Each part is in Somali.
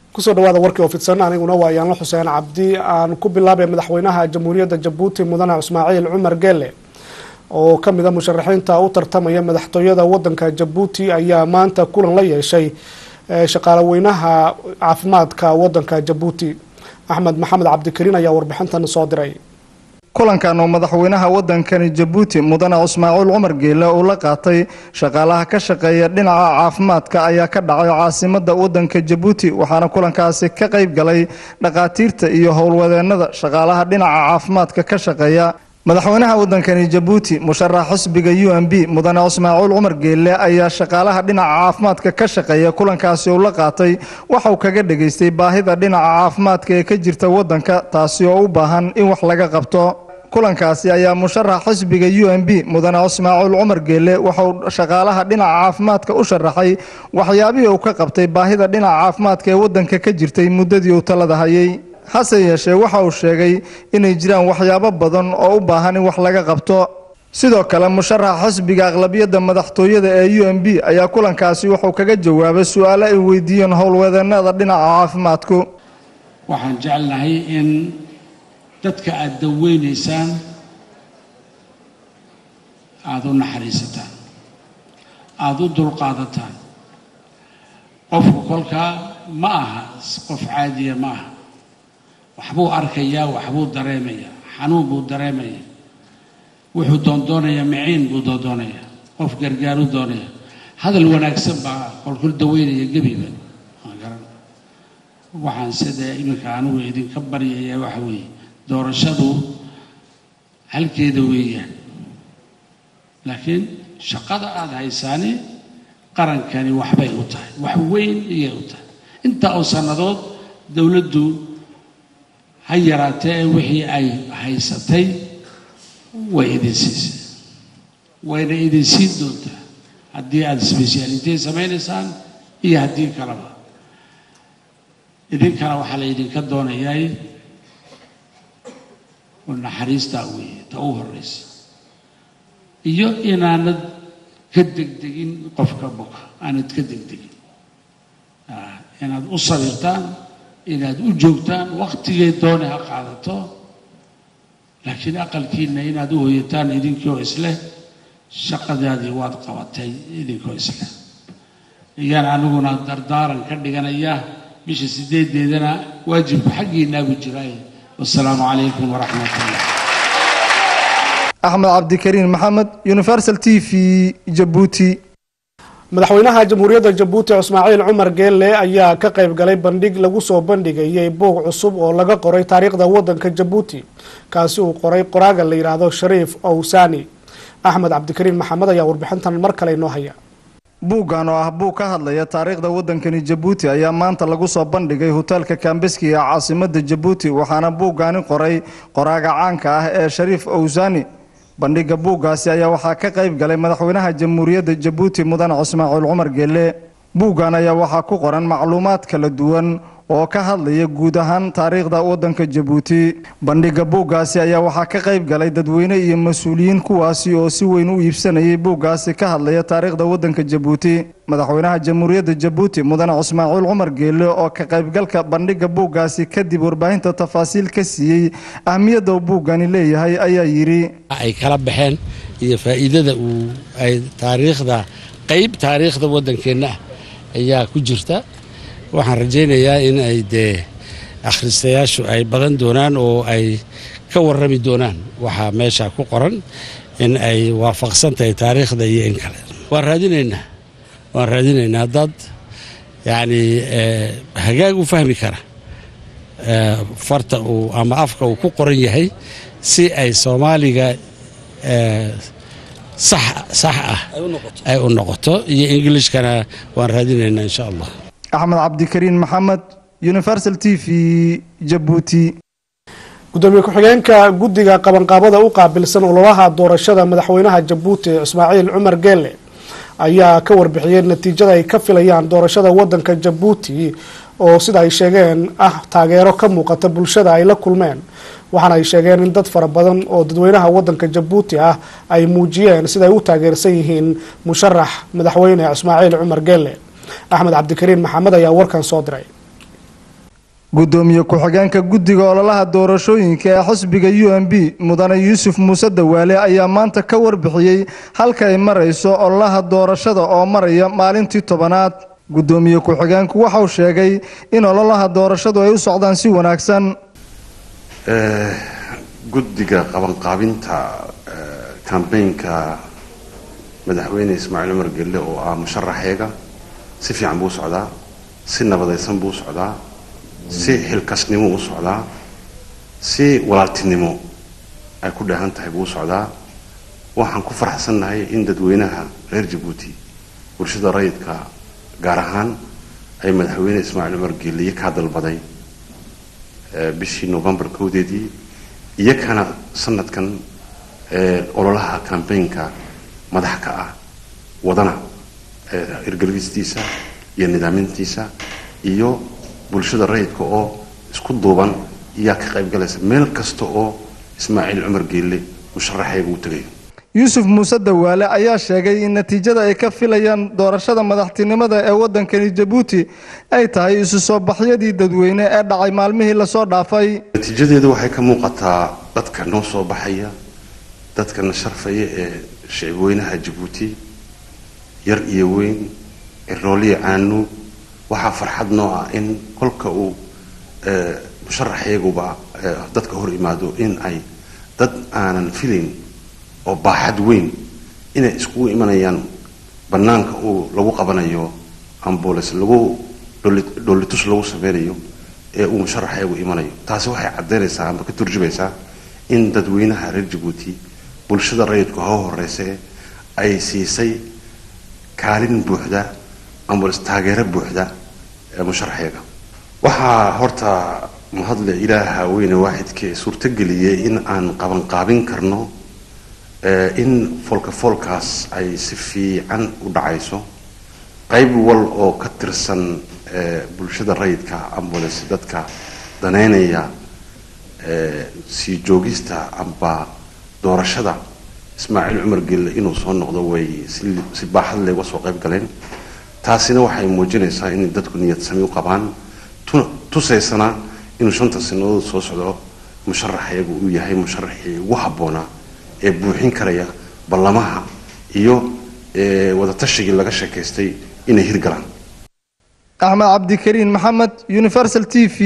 kusoo dhawaada warkii oo fidsan aniguna waa yaanlo xuseen cabdi aan ku bilaabay madaxweynaha jamhuuriyadda jabuuti mudane ismaaciil cumar geele oo ka mid a musharaxiinta u tartamaya madaxtooyada wadanka jabuuti ayaa maanta kulan la yeeshay shaqaalaweynaha caafimaadka wadanka jabuuti axmed maxamed cabdikariin ayaa warbixintan soo diray kulankan oo madaxweynaha wadankani jabuuti mudane ismaaciil cumar geele uu la qaatay shaqaalaha ka shaqeeya dhinaca caafimaadka ayaa ka dhacay caasimada wadanka jabuuti waxaana kulankaasi ka qayb galay dhakhaatiirta iyo howlwadeenada shaqaalaha dhinaca caafimaadka ka shaqeeya madaxweynaha wadankani jabuuti musharax xisbiga u m b mudane ismaaciil cumar geele ayaa shaqaalaha dhinaca caafimaadka ka shaqeeya kulankaasi uu la qaatay waxauu kaga dhageystay baahida dhinaca caafimaadka ee ka jirta wadanka taasi oo u baahan in wax laga qabto kulankaasi ayaa musharax xisbiga u m b mudane ismaaciil cumar geele waxauu shaqaalaha dhinaca caafimaadka u sharaxay waxyaabihii uu ka qabtay baahida dhinaca caafimaadka ee wadanka ka jirtay muddadii uu talada hayay hase yeeshee waxa uu sheegay inay jiraan waxyaabo badan oo u baahan in wax laga qabto sidoo kale musharax xisbiga aqlabiyadda madaxtooyada ee u m b ayaa kulankaasi wuxuu kaga jawaabay su-aalo ay weydiiyeen howlwadeenada dhinaca caafimaadku waxaan jecelnahay in dadka aada daweynaysaan aada u naxariisataan aada u dulqaadataan qofku kolkaa ma aha qof caadiya ma aha waxbuu arkayaa waxbuu dareemayaa xanuun buu dareemayaa wuxuu doondoonayaa miciin buu doondoonayaa qof gargaaru doonaya hadal wanaagsan baa kolkul daweynaya gebiba garan waxaan sida iminka anigu idinka baryayaa waxa weeye doorashadu halkeeda weeyaan laakiin shaqada aada haysaani qarankani waxbay u tahay wax weyn iyay u tahay intaa oo sannadood dowladdu ha yaraatee wixii ay haysatay way idin siisay wayna idin siin doontaa haddii aada sbeshaalite samaynaysaan iyo haddii kaleba idinkana waxaa la idinka doonayaay naxariistaa weeye ta u horeysa iyo inaanad ka degdegin qofka boka aanad ka degdegin inaad u sabirtaan inaad u joogtaan wakhtigay doone ha qaadato laakiin aqalkiina inaad u hoyataan idinkoo isleh shaqadaadii waad qabatay idinkoo isleh ayaan aniguna dardaaran ka dhiganayaa bisha sideedeedana waajibku xaggiinaagu jiraay wasalaamu calaykum waraxmat ullah axmed cabdikariin maxamed universal t v jabuuti madaxweynaha jamhuuriyadda jabuuti ismaaciil cumar geelle ayaa ka qayb galay bandhig lagu soo bandhigayay buug cusub oo laga qoray taariikhda wadanka jabuuti kaasi uu qoray qoraaga la yidhaahdo shariif owsani axmed cabdikariin maxamed ayaa warbixintan mar kale inoo haya buuggan oo ah buug ka hadlaya taariikhda wadankani jabuuti ayaa maanta lagu soo bandhigay hoteelka kambeski ee caasimada jabuuti waxaana buuggaani qoray qoraaga caanka ah ee shariif owsani bandhiga buuggaasi ayaa waxaa ka qayb galay madaxweynaha jamhuuriyadda jabuuti mudane ismaaciil cumar geelle buuggan ayaa waxaa ku qoran macluumaad kala duwan oo ka hadlaya guud ahaan taariikhda wadanka jabuuti bandhiga buuggaasi ayaa waxaa ka qayb galay dadweyne iyo mas-uuliyiin kuwaasi oo si weyn u iibsanayay buuggaasi ka hadlaya taariikhda wadanka jabuuti madaxweynaha jamhuuriyadda jabuuti mudane ismaaciil cumar geelle oo ka qaybgalka bandhiga buuggaasi kadib warbaahinta tafaasiil ka siiyey ahmiyadda uu buuggani leeyahay ayaa yidhi ay kala baxeen iyo faa'iidada uu ay taariikhda qayb taariikhda waddankeenna ah ayaa ku jirta waxaan rajaynayaa in ay dee akhristayaashu ay badan doonaan oo ay ka warrami doonaan waxaa meesha ku qoran in ay waafaqsan tahay taariikhda iyo in kale waan raadinaynaa waan raadinaynaa dad yacni hagaag u fahmi kara farta uu ama afka uu ku qoran yahay si ay soomaaliga sax sax ah ay u noqoto iyo ingilishkana waan raadinaynaa insha allah axmed cabdikariin maxamed universal t v jabuuti gudoomiye ku-xigeenka guddiga qabanqaabada u qaabilsan ololaha doorashada madaxweynaha jabuuti ismaaciil cumar geelle ayaa ka warbixiyey natiijada ay ka filayaan doorashada wadanka jabuuti oo sida ay sheegeen ah taageero ka muuqata bulshada ay la kulmeen waxaana ay sheegeen in dad fara badan oo dadweynaha wadanka jabuuti ah ay muujiyeen sida ay u taageersan yihiin musharax madaxweyne ismaaciil cumar geelle axmed cabdikariin maxamed ayaa warkan soo diray gudoomiye ku-xigeenka guddiga ololaha doorashooyinka ee xisbiga u m b mudane yuusuf muuse dawaale ayaa maanta ka warbixiyey halka ay marayso ololaha doorashada oo maraya maalintii tobanaad gudoomiye ku-xigeenku waxauu sheegay in ololaha doorashadu ay u socdaan si wanaagsan guddiga qabanqaabinta kambeynka madaxweyne ismaaciil cumar gelle oo ah musharaxeega si fiican buu u socdaa si nabadaysan buu u socdaa si xilkasnimo u socdaa si walaaltinimo ay ku dheehan tahay buu u socdaa waxaan ku faraxsannahay in dadweynaha reer jabuuti bulshada rayidka gaar ahaan ay madaxweyne ismaaciil cumar geeliye kaa dalbaday bishii novembar kowdeedii iyakana sanadkan ololaha kambeynka madax ka ah wadana hirgelistiisa iyo nidaamintiisa iyo bulshada rayidka oo isku duuban iyaa ka qaybgalaysa meel kasta oo ismaaciil cumar geelle musharaxeega uu tegayo yuusuf muuse dawaale ayaa sheegay in natiijada ay ka filayaan doorashada madaxtinimada ee waddankani jabuuti ay tahay isu soo baxyadii dadweyne ee dhacay maalmihii lasoo dhaafay natiijadeedu waxay ka muuqataa dadka noo soo baxaya dadkana sharfaya ee shicibweynaha jabuuti yar iyo weyn erooliya caanu waxaa farxad noo ah in kolka uu musharaxeeguba dadka hor imaado in ay dad aanan filayn oo baaxad weyn inay iskugu imanayaan bannaanka uu lagu qabanayo ambules lagu dhoolitus lagu sameynayo ee uu musharaxeegu imanayo taasi waxay caddaynaysaa amba ka turjumaysaa in dadweynaha reer jabuuti bulshada rayidku hoo horeyse ay siisay kaalin buuxda ambules taageero buuxda ee musharaxeega waxaa horta mahadle ilaaha weyne waaxidkee suurtogeliyey in aan qabanqaabin karno in foolka foolkaas ay si fiican u dhacayso qayb wal oo ka tirsan bulshada rayidka ambules dadka daneynaya sii joogista amba doorashada ismaaciil cumar gelle inuu soo noqdo way si baaxad leh uga soo qayb galeen taasina waxay muujinaysaa in dadku niyad sami u qabaan tusaysana inuu shanta sanadood soo socdo musharaxeegu uu yahay musharaxii ugu habboonaa ee buuxin karaya ballamaha iyo wadatashigai laga sheekaystay inay hirgalaan axmed cabdikariin maxamed universal t v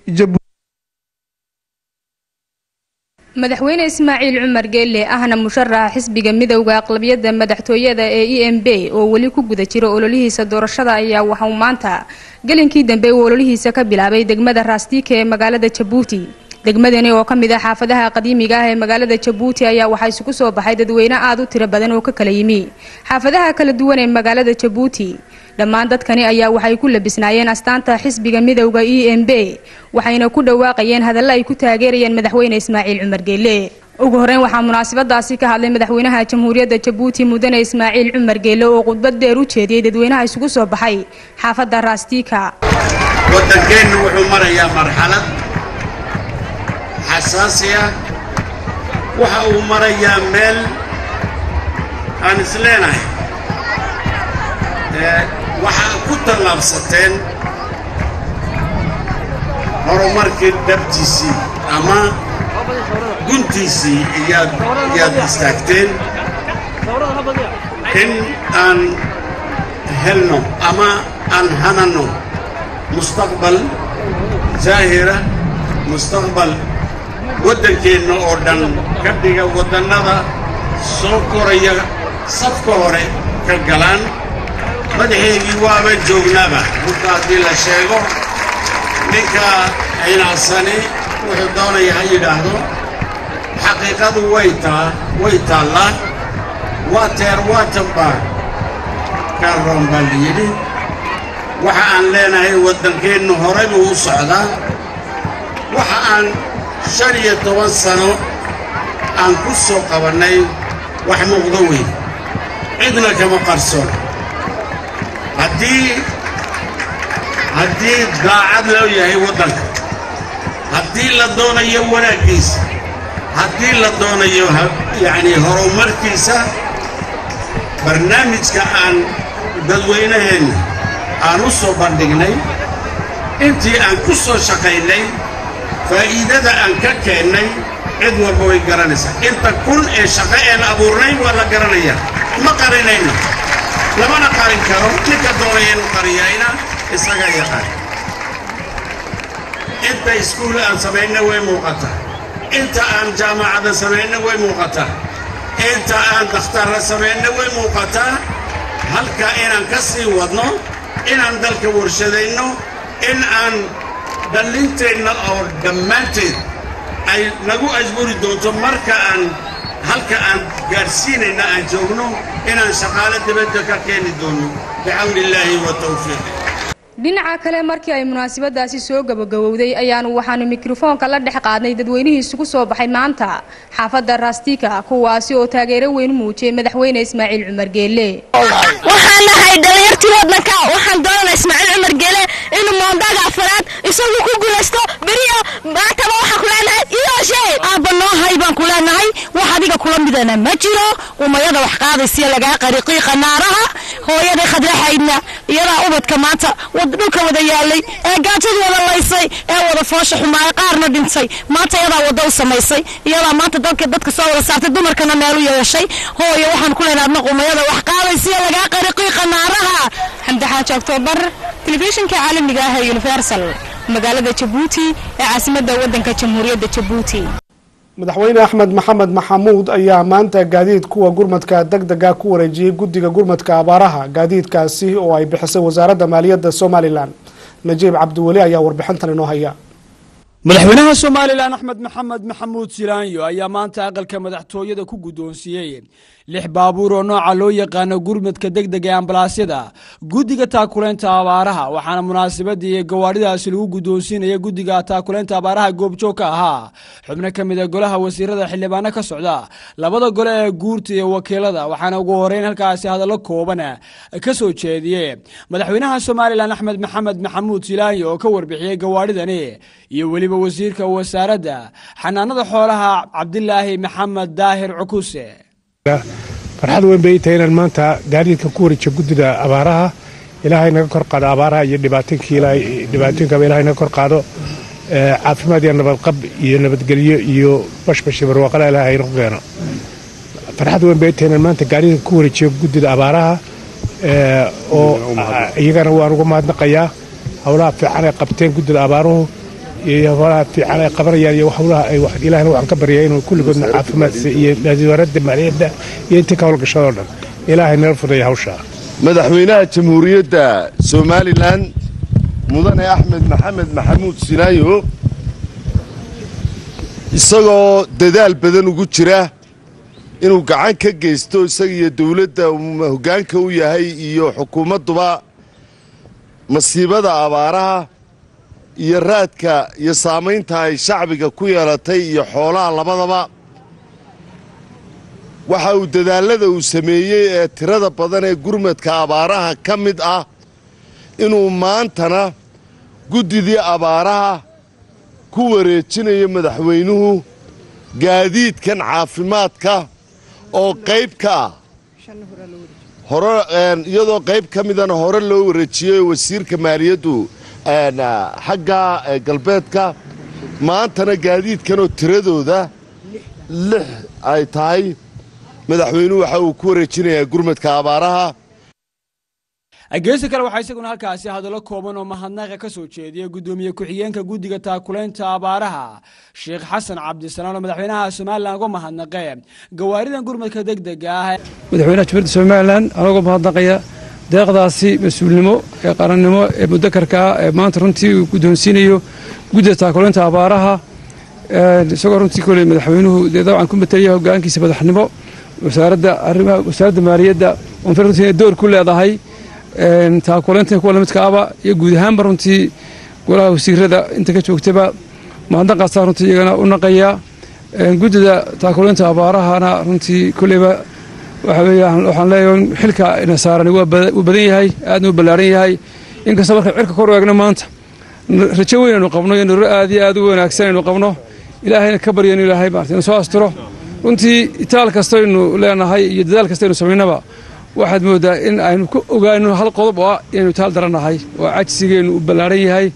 madaxweyne ismaaciil cumar geelle ahna musharaxa xisbiga midowda aqlabiyada madaxtooyada ee e m b oo weli ku guda jira ololihiisa doorashada ayaa waxauu maanta gelinkii dambe uu ololihiisa ka bilaabay degmada raastiika ee magaalada jabuuti degmadani oo ka mid ah xaafadaha qadiimiga ah ee magaalada jabuuti ayaa waxaa isugu soo baxay dadweyne aada u tiro badan oo ka kala yimi xaafadaha kala duwan ee magaalada jabuuti dhammaan dadkani ayaa waxay ku labisnaayeen astaanta xisbiga midowda e m b waxayna ku dhawaaqayeen hadalla ay ku taageerayeen madaxweyne ismaaciil cumar geelle ugu horeyn waxaa munaasabadaasi ka hadlay madaxweynaha jamhuuriyadda jabuuti mudane ismaaciil cumar geelle oo khudbad dheer u jeediyey dadweynaha isugu soo baxay xaafadda raastiika waddankeennu wuxuu marayaa marxalad xasaasi ah waxa uu marayaa meel aan isleenahay waxaa ku tallaabsateen horumarkii dhabtiisii ama guntiisii iyaad iyaad istaagteen in aan helno ama aan hanano mustaqbal zaahira mustaqbal waddankeenna oo dhan ka dhiga waddannada soo koraya safka hore ka galaan madaxeygii waaba joognaaba runta haddii la sheego ninka cinacsani wuxuu doonaya ha yidhaahdo xaqiiqadu way taa way taallaa waa teer waatanbaa kaaroon baa la yidhi waxa aan leenahay waddankeennu horay buu u socdaa waxa aan shan iyo toban sano aan ku soo qabannay wax muuqdo weyn cidna kama qarsoon haddii haddii daacad loo yahay waddanka haddii la doonayo wanaaggiisa haddii la doonayo yacnii horumarkiisa barnaamijka aan dadweynaheenna aan u soo bandhignay intii aan ku soo shaqaynay faa'iidada aan ka keennay cid walba way garanaysaa inta kun ee shaqo een abuurnayn waa la garanayaa ma qarinayno lamana qarin karo ninka doonaya inuu qariyayna isaga yaqaan inta iskuula aan samayna way muuqataa inta aan jaamacada samayna way muuqataa inta aan dakhtarra samayna way muuqataa halka inaan ka sii wadno inaan dalka warshadayno in aan dhallinteenna oo dhammaanteed ay nagu ajburi doonto marka aan halka aan gaadhsiinayna aan joogno inaan shaqaale dibadda ka keeni doono bicawni illaahi wa tawfiiqi dhinaca kale markii ay munaasabadaasi soo gabagabowday ayaanu waxaanu mikrofoonka la dhex qaadnay dadweynihii isugu soo baxay maanta xaafadda raastika kuwaasi oo taageero weyn muujiyey madaxweyne ismaaciil cumar geelle waxaan nahay dhalinyartii waddanka waxaan doonanaa ismaaciil cumar geele inuu moondaaga afaraad isagu ku guulaysto beriya maantaba waxaan ku leenahay iyooshe aabba noo hay baan ku leenahay wax adiga kula midana ma jiro umayada wax qaadaysiya lagaa qariqiiqa naaraha hooyaday khadraxaydna iyadaa ubadka maanta dhulka wada yaalay ee gaajadu wada laysay ee wada foosha xumaaya qaarna dhintay maanta iyadaa wada u samaysay iyadaa maanta dadka dadka soo wada saartay dumarkana meel u yeeshay hooyo waxaan ku leenahay adna qumayada wax qaadaysiya lagaa qariqiiqa naaraha xamdi xaaji oktoobar telefishinka caalamiga ah ee universal magaalada jabuuti ee caasimadda waddanka jamhuuriyadda jabuuti madaxweyne axmed maxamed maxamuud ayaa maanta gaadiid kuwa gurmadka deg dega ku wareejiyey guddiga gurmadka abaaraha gaadiidkaasi oo ay bixisay wasaaradda maaliyadda somalilan najiib cabdiweli ayaa warbixintan inoo haya madaxweynaha somalilan axmed maxamed maxamuud silaanyo ayaa maanta aqalka madaxtooyada ku guddoonsiiyey lix baabuur oo nooca loo yaqaano gurmadka degdega ee ambalaasyada guddiga taakuleynta abaaraha waxaana munaasabadii gawaadhidaasi lagu guddoonsiinaya guddiga taakuleynta abaaraha goobjoog ka ahaa xubno ka mid a golaha wasiirada xildhibaano ka socda labada gole ee guurta iyo wakiilada waxaana ugu horeyn halkaasi hadallo kooban ka soo jeediyey madaxweynaha somalilan axmed maxamed maxamuud silaanyo oo ka warbixiyey gawaadhidani iyo weliba wasiirka wasaaradda xanaanada xoolaha cabdilaahi maxamed daahir cukuse farxad weyn bay tahay inaan maanta gaadiidka ku wareejiyo guddida abaaraha ilaahay naga kor qaado abaaraha iyo dhibaatooyinkaba ilahay naga kor qaado caafimaad iyo nabadqab iyo nabadgelyo iyo bashbashi barwaaqada ilaahay nagu keeno farxad weyn bay tahay inaan maanta gaadiidka ku wareejiyo guddida abaaraha oo iyagana waan uga mahadnaqayaa howlaha fiican ay qabteen guddida abaaruhu iyo howlaha fiican ay qabanayaan iyo howlaha ay ilaahna waxaan ka baryaa inuu kulligoodna caafimaadsa iyo wasaaradda maaliyadda iyo intii ka howlgashadoo dhan ilaahay nala fudaya hawshaa madaxweynaha jamhuuriyadda somalilan mudane axmed maxamed maxamuud sinaayo isagoo dadaal badan ugu jira inuu gacan ka geysto isaga iyo dowladda hoggaanka u yahay iyo xukuumadduba masiibada abaaraha iyo raadka iyo saamaynta ay shacbiga ku yeelatay iyo xoolaha labadaba waxa uu dadaallada uu sameeyey ee tirada badan ee gurmadka abaaraha ka mid ah inuu maantana guddidii abaaraha ku wareejinayo madaxweynuhu gaadiidkan caafimaadka oo qayb ka ah hore iyadoo qayb ka midana hore loo wareejiyey wasiirka maaliyaddu xagga galbeedka maantana gaadiidkanoo tiradooda lix ay tahay madaxweynuhu waxa uu ku wareejinayaa gurmadka abaaraha geesta kale waxaa isaguna halkaasi hadallo kooban oo mahadnaqa ka soo jeediyey guddoomiye ku-xigeenka guddiga taakuleynta abaaraha sheekh xasan cabdisalaan oo madaxweynaha somalilan uga mahadnaqe gawaaridan gurmadka degdega ah madaxweynaha jumhuuriyadda somalilan anagoo mahadnaqaya deeqdaasi mas-uulnimo ee qarannimo ee mudakarka ah ee maanta runtii uu guddoonsiinayo guddida taakuleynta abaaraha isagoo runtii koley madaxweynuhu dee dabcan ku matalaya hoggaankiisa madaxnimo wasaaradda arrimaha wasaaradda maaliyadda unfir runtii inay door ku leedahay taakuleynta kuwa lamidka aba iyo guud ahaanba runtii golaha wasiirada inta ka joogtaba mahadnaqaasaa runtii iyagana u naqaya guddida taakuleynta abaarahana runtii koleyba waxa weeyaan waxaan leeyahay xilka ina saarani waa badan yahay aadna u ballaaran yahay inkastoo marka cirka kor eegno maanta rajo weyn aynu qabno iyo nurro aad iyo aad u wanaagsan aynu qabno ilaahayna ka baryayno ilaahay maarta inu soo astiro runtii itaal kastaynu leenahay iyo dadaal kastaynu samaynaba waxaad mooddaa in aynu ku ogaano hal qodob oo ah inaynu taal darannahay oo cajsigeennu u ballaaran yahay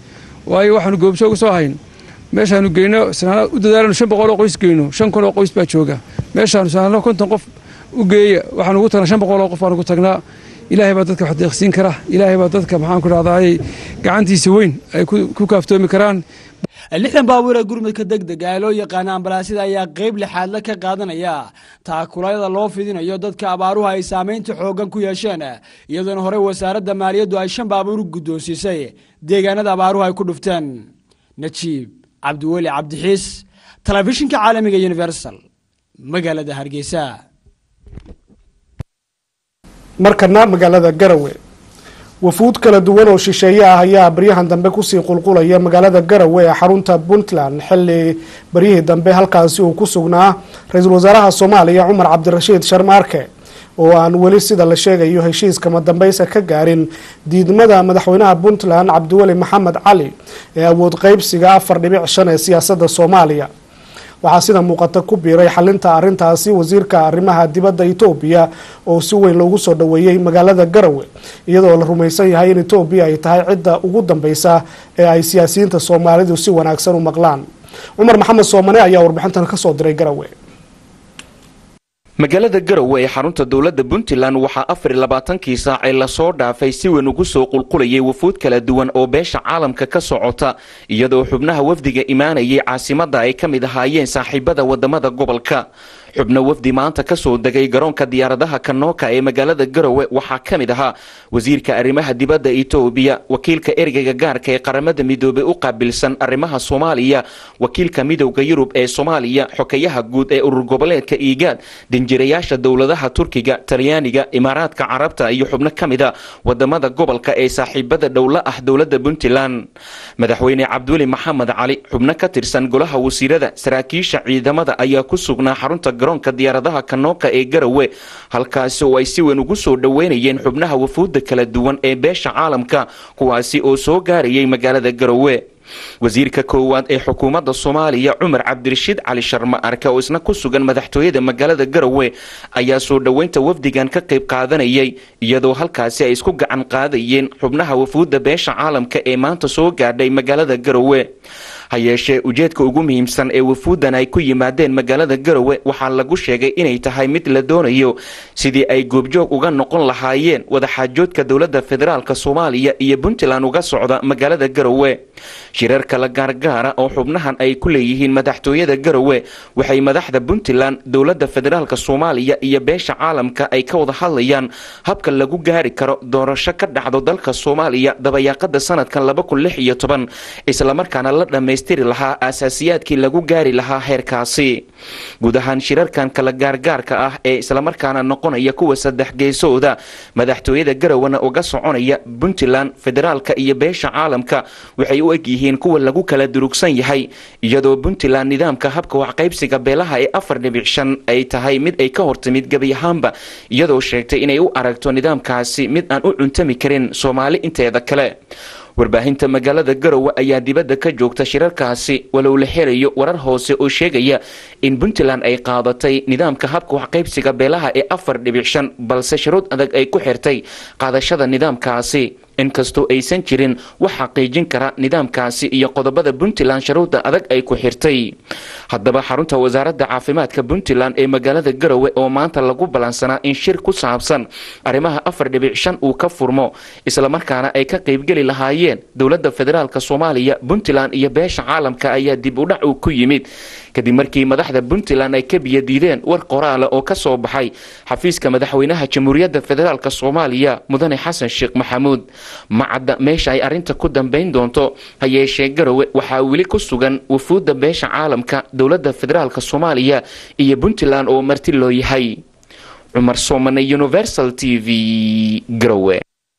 waayo waxaanu goobjoog u soo hayn meeshaanu geyno sanaad u dadaalano shan boqol oo qoys geyno shan kun oo qoys baa jooga meeshaanu sanaadno konton qof u geeya waxaanu ugu tagnaa shan boqol oo qof baanu ugu tagnaa ilaahay baa dadka wax deeqsiin kara ilaahay baa dadka maxaan ku dhahdaay gacantiisa weyn ay ku kaaftoomi karaan lixdan baabuur ee gurmudka degdega ee loo yaqaana ambalaasyada ayaa qeyb lixaadla ka qaadanaya taakulayada loo fidinayo dadka abaaruhu ay saamaynta xooggan ku yeesheen iyadoona horey wasaaradda maaliyaddu ay shan baabuur guddoonsiisay deegaanada abaaruhu ay ku dhufteen najiib cabdiweli cabdixiis telefishinka caalamiga universal magaalada hargeysa markana magaalada garawe wafuud kala duwan oo shisheeye ah ayaa baryahan dambe kusii qulqulaya magaalada garawe ee xarunta puntland xili baryihii dambe halkaasi uu ku sugnaa ra-iisul wasaaraha soomaaliya cumar cabdirashiid sharmaarke oo aan weli sida la sheegayo heshiiskama dambeysa ka gaarin diidmada madaxweynaha puntland cabdiweli maxamed cali ee awood qeybsiga afar dhibic shan ee siyaasada soomaaliya waxaa sida muuqata ku biiray xalinta arintaasi wasiirka arrimaha dibadda etoobiya oo si weyn loogu soo dhoweeyey magaalada garawe iyadoo la rumaysan yahay in etoobiya ay tahay cidda ugu dambeysa ee ay siyaasiyiinta soomaalidu si wanaagsan u maqlaan cumar maxamed soomane ayaa warbixintan kasoo diray garawe magaalada garowe ee xarunta dowladda puntland waxaa afar iyo labaatankii saacee lasoo dhaafay si weyn ugu soo qulqulayay wafuud kala duwan oo beesha caalamka ka socota iyadoo xubnaha wafdiga imaanayay caasimadda ay ka mid ahaayeen saaxiibada wadamada gobolka xubno wafdi maanta kasoo degay garoonka diyaaradaha kanooka ee magaalada garowe waxaa ka mid ahaa wasiirka arrimaha dibadda etoobiya wakiilka ergeyga gaarka ee qaramada midoobey u qaabilsan arrimaha soomaaliya wakiilka midowda yurub ee soomaaliya xokeyaha guud ee urur goboleedka iigaad danjirayaasha dowladaha turkiga talyaaniga imaaraadka carabta iyo xubno ka mid a wadamada gobolka ee saaxiibada dhowla ah dowladda puntland madaxweyne cabdiweli maxamed cali xubno ka tirsan golaha wasiirada saraakiisha ciidamada ayaa ku sugnaa xarunta garoonka diyaaradaha kanooka ee garowe halkaasi oo ay si weyn ugu soo dhoweynayeen xubnaha wafuudda kala duwan ee beesha caalamka kuwaasi oo soo gaarayay magaalada garowe wasiirka koowaad ee xukuumadda soomaaliya cumar cabdirashiid cali sharma arke oo isna ku sugan madaxtooyada magaalada garowe ayaa soo dhoweynta wafdigan ka qayb qaadanayay iyadoo halkaasi ay isku gacan qaadayeen xubnaha wafuudda beesha caalamka ee maanta soo gaadhay magaalada garowe ha yeeshee ujeedka ugu muhiimsan ee wafuuddan ay ku yimaadeen magaalada garowe waxaa lagu sheegay inay tahay mid la doonayo sidii ay goobjoog uga noqon lahaayeen wadaxaajoodka dowladda federaalk soomaaliya iyo puntland uga socda magaalada garowe shirar kala gaargaara oo xubnahan ay ku leeyihiin madaxtooyada garowe waxay madaxda puntland dowladda federaalk soomaaliya iyo beesha caalamka ay ka wada hadlayaan habka lagu gaari karo doorasho ka dhacdo dalka soomaaliya dabayaaqada sanadkan islamarkaana la dhammaystiri lahaa aasaasiyaadkii lagu gaari lahaa heerkaasi guud ahaan shirarkan kala gaargaarka ah ee islamarkaana noqonaya kuwa saddex geesooda madaxtooyada garowana uga soconaya puntland federaalka iyo beesha caalamka waxay u eg yihiin kuwa lagu kala durugsan yahay iyadoo puntland nidaamka habka waxqaybsiga beelaha ee afar dhibic shan ay tahay mid ay ka hortimid gebi ahaanba iyadoo sheegtay inay u aragto nidaamkaasi mid aan u cuntami karin soomaali inteeda kale warbaahinta magaalada garowe ayaa dibadda ka joogta shirarkaasi walow la xerayo warar hoose oo sheegaya in puntland ay qaadatay nidaamka habka waxqaybsiga beelaha ee afar dhibic shan balse shuruud adag ay ku xirtay qaadashada nidaamkaasi inkastoo aysan jirin wax xaqiijin kara nidaamkaasi iyo qodobada puntland shuruudda adag ay ku xirtay haddaba xarunta wasaaradda caafimaadka puntland ee magaalada garowe oo maanta lagu ballansanaa in shir ku saabsan arrimaha afar dhibic shan uu ka furmo islamarkaana ay ka qaybgeli lahaayeen dowladda federaalk soomaaliya puntland iyo beesha caalamka ayaa dib u dhac uu ku yimid kadib markii madaxda puntland ay ka biyadiideen war qoraala oo ka soo baxay xafiiska madaxweynaha jamhuuriyadda federaalk soomaaliya mudane xasan sheekh maxamuud macadda meesha ay arrinta ku dambayn doonto ha yeeshee garowe waxaa weli ku sugan wafuudda beesha caalamka dowladda federaalk soomaaliya iyo puntland oo marti loo yahay cumar soomane universal t v garowe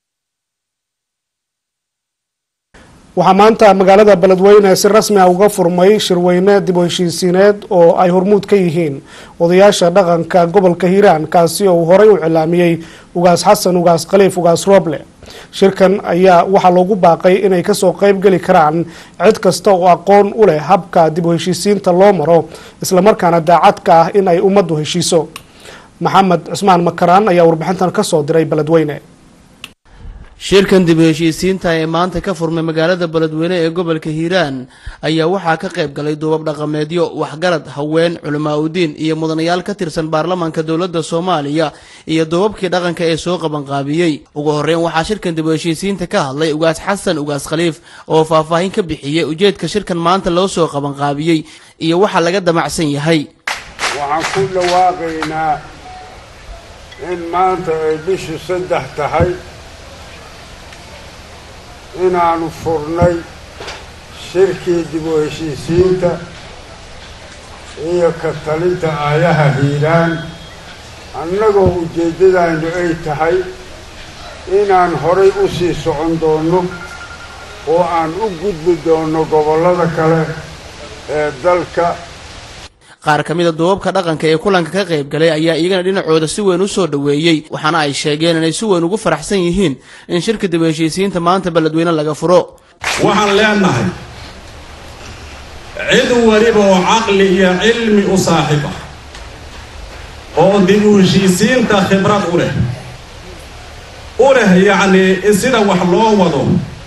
waxaa maanta magaalada beledweyne si rasmi ah uga furmay shirweyne dib u heshiisiineed oo ay hormuud ka yihiin odayaasha dhaqanka gobolka hiiraan kaasi oo uu horey u cilaamiyey ugaas xasan ugaas khaliif ugaas rooble shirkan ayaa waxaa loogu baaqay inay kasoo qeyb geli karaan cid kasta oo aqoon u leh habka dib u heshiisiinta loo maro islamarkaana daacad ka ah in ay ummaddu heshiiso maxamed cismaan makaraan ayaa warbixintan kasoo diray beledweyne shirkan dib u heshiisiinta ee maanta ka furmay magaalada beledweyne ee gobolka hiiraan ayaa waxaa ka qayb galay duubab dhaqameedyo waxgarad haween culamaa udiin iyo mudanayaal ka tirsan baarlamaanka dowladda soomaaliya iyo duubabkii dhaqanka ee soo qabanqaabiyey ugu horreyn waxaa shirkan dib u heshiisiinta ka hadlay ugaas xasan ugaas khaliif oo faahfaahin ka bixiyey ujeedka shirkan maanta loo soo qabanqaabiyey iyo waxa laga damacsan yahay waxaan ku dhawaaqaynaa in maanta ay bishu saddex tahay inaanu furnay shirkii dib u heshiisiinta iyo ka talinta aayaha hiiraan annagoo ujeeddadaynu ay tahay inaan horay u sii socon doonno oo aan u gudbi doonno gobollada kale ee dalka qaar ka mid a duubabka dhaqanka ee kulanka ka qayb galay ayaa iyagana dhinacooda si weyn u soo dhoweeyey waxaana ay sheegeen inay si weyn ugu faraxsan yihiin in shirka dib u heshiisiinta maanta beledweyne laga furo waxaan leenahay cid weliba oo caqli iyo cilmi u saaxiib ah oo dib u heshiisiinta khibrad u leh u leh yacnii in sida wax loo wado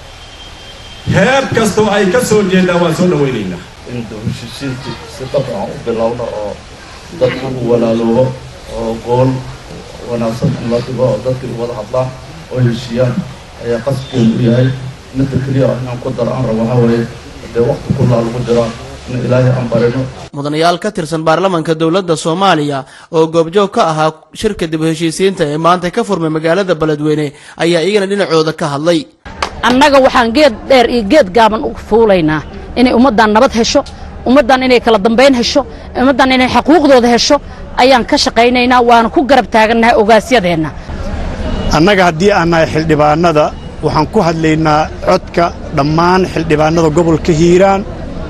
heeb kastoo ay ka soo jeedaan waan soo dhowaynaynaa in dib heshiisiintii si dhab aan u bilowno oo dadku u walaaloobo oo gool wanaagsan in la dhigo oo dadkii wada hadlaan oo heshiiyaan ayaa qasbkeenu u yahay midda keliya inaan ku daro aan rabo waxaa weeye haddee waqti kullaa lagu jiraa in ilaahay aan barino mudanayaal ka tirsan baarlamaanka dowladda soomaaliya oo goobjoog ka ahaa shirka dib u heshiisiinta ee maanta ka furmay magaalada beledweyne ayaa iyagana dhinacooda ka hadlay annaga waxaan geed dheer iyo geed gaaban u fuulaynaa inay ummaddan nabad hesho ummaddan inay kala dambayn hesho ummaddan inay xaquuqdooda hesho ayaan ka shaqaynaynaa waana ku garab taagannahay ogaasyadeenna annaga haddii aan nahay xildhibaannada waxaan ku hadlaynaa codka dhammaan xildhibaannada gobolka hiiraan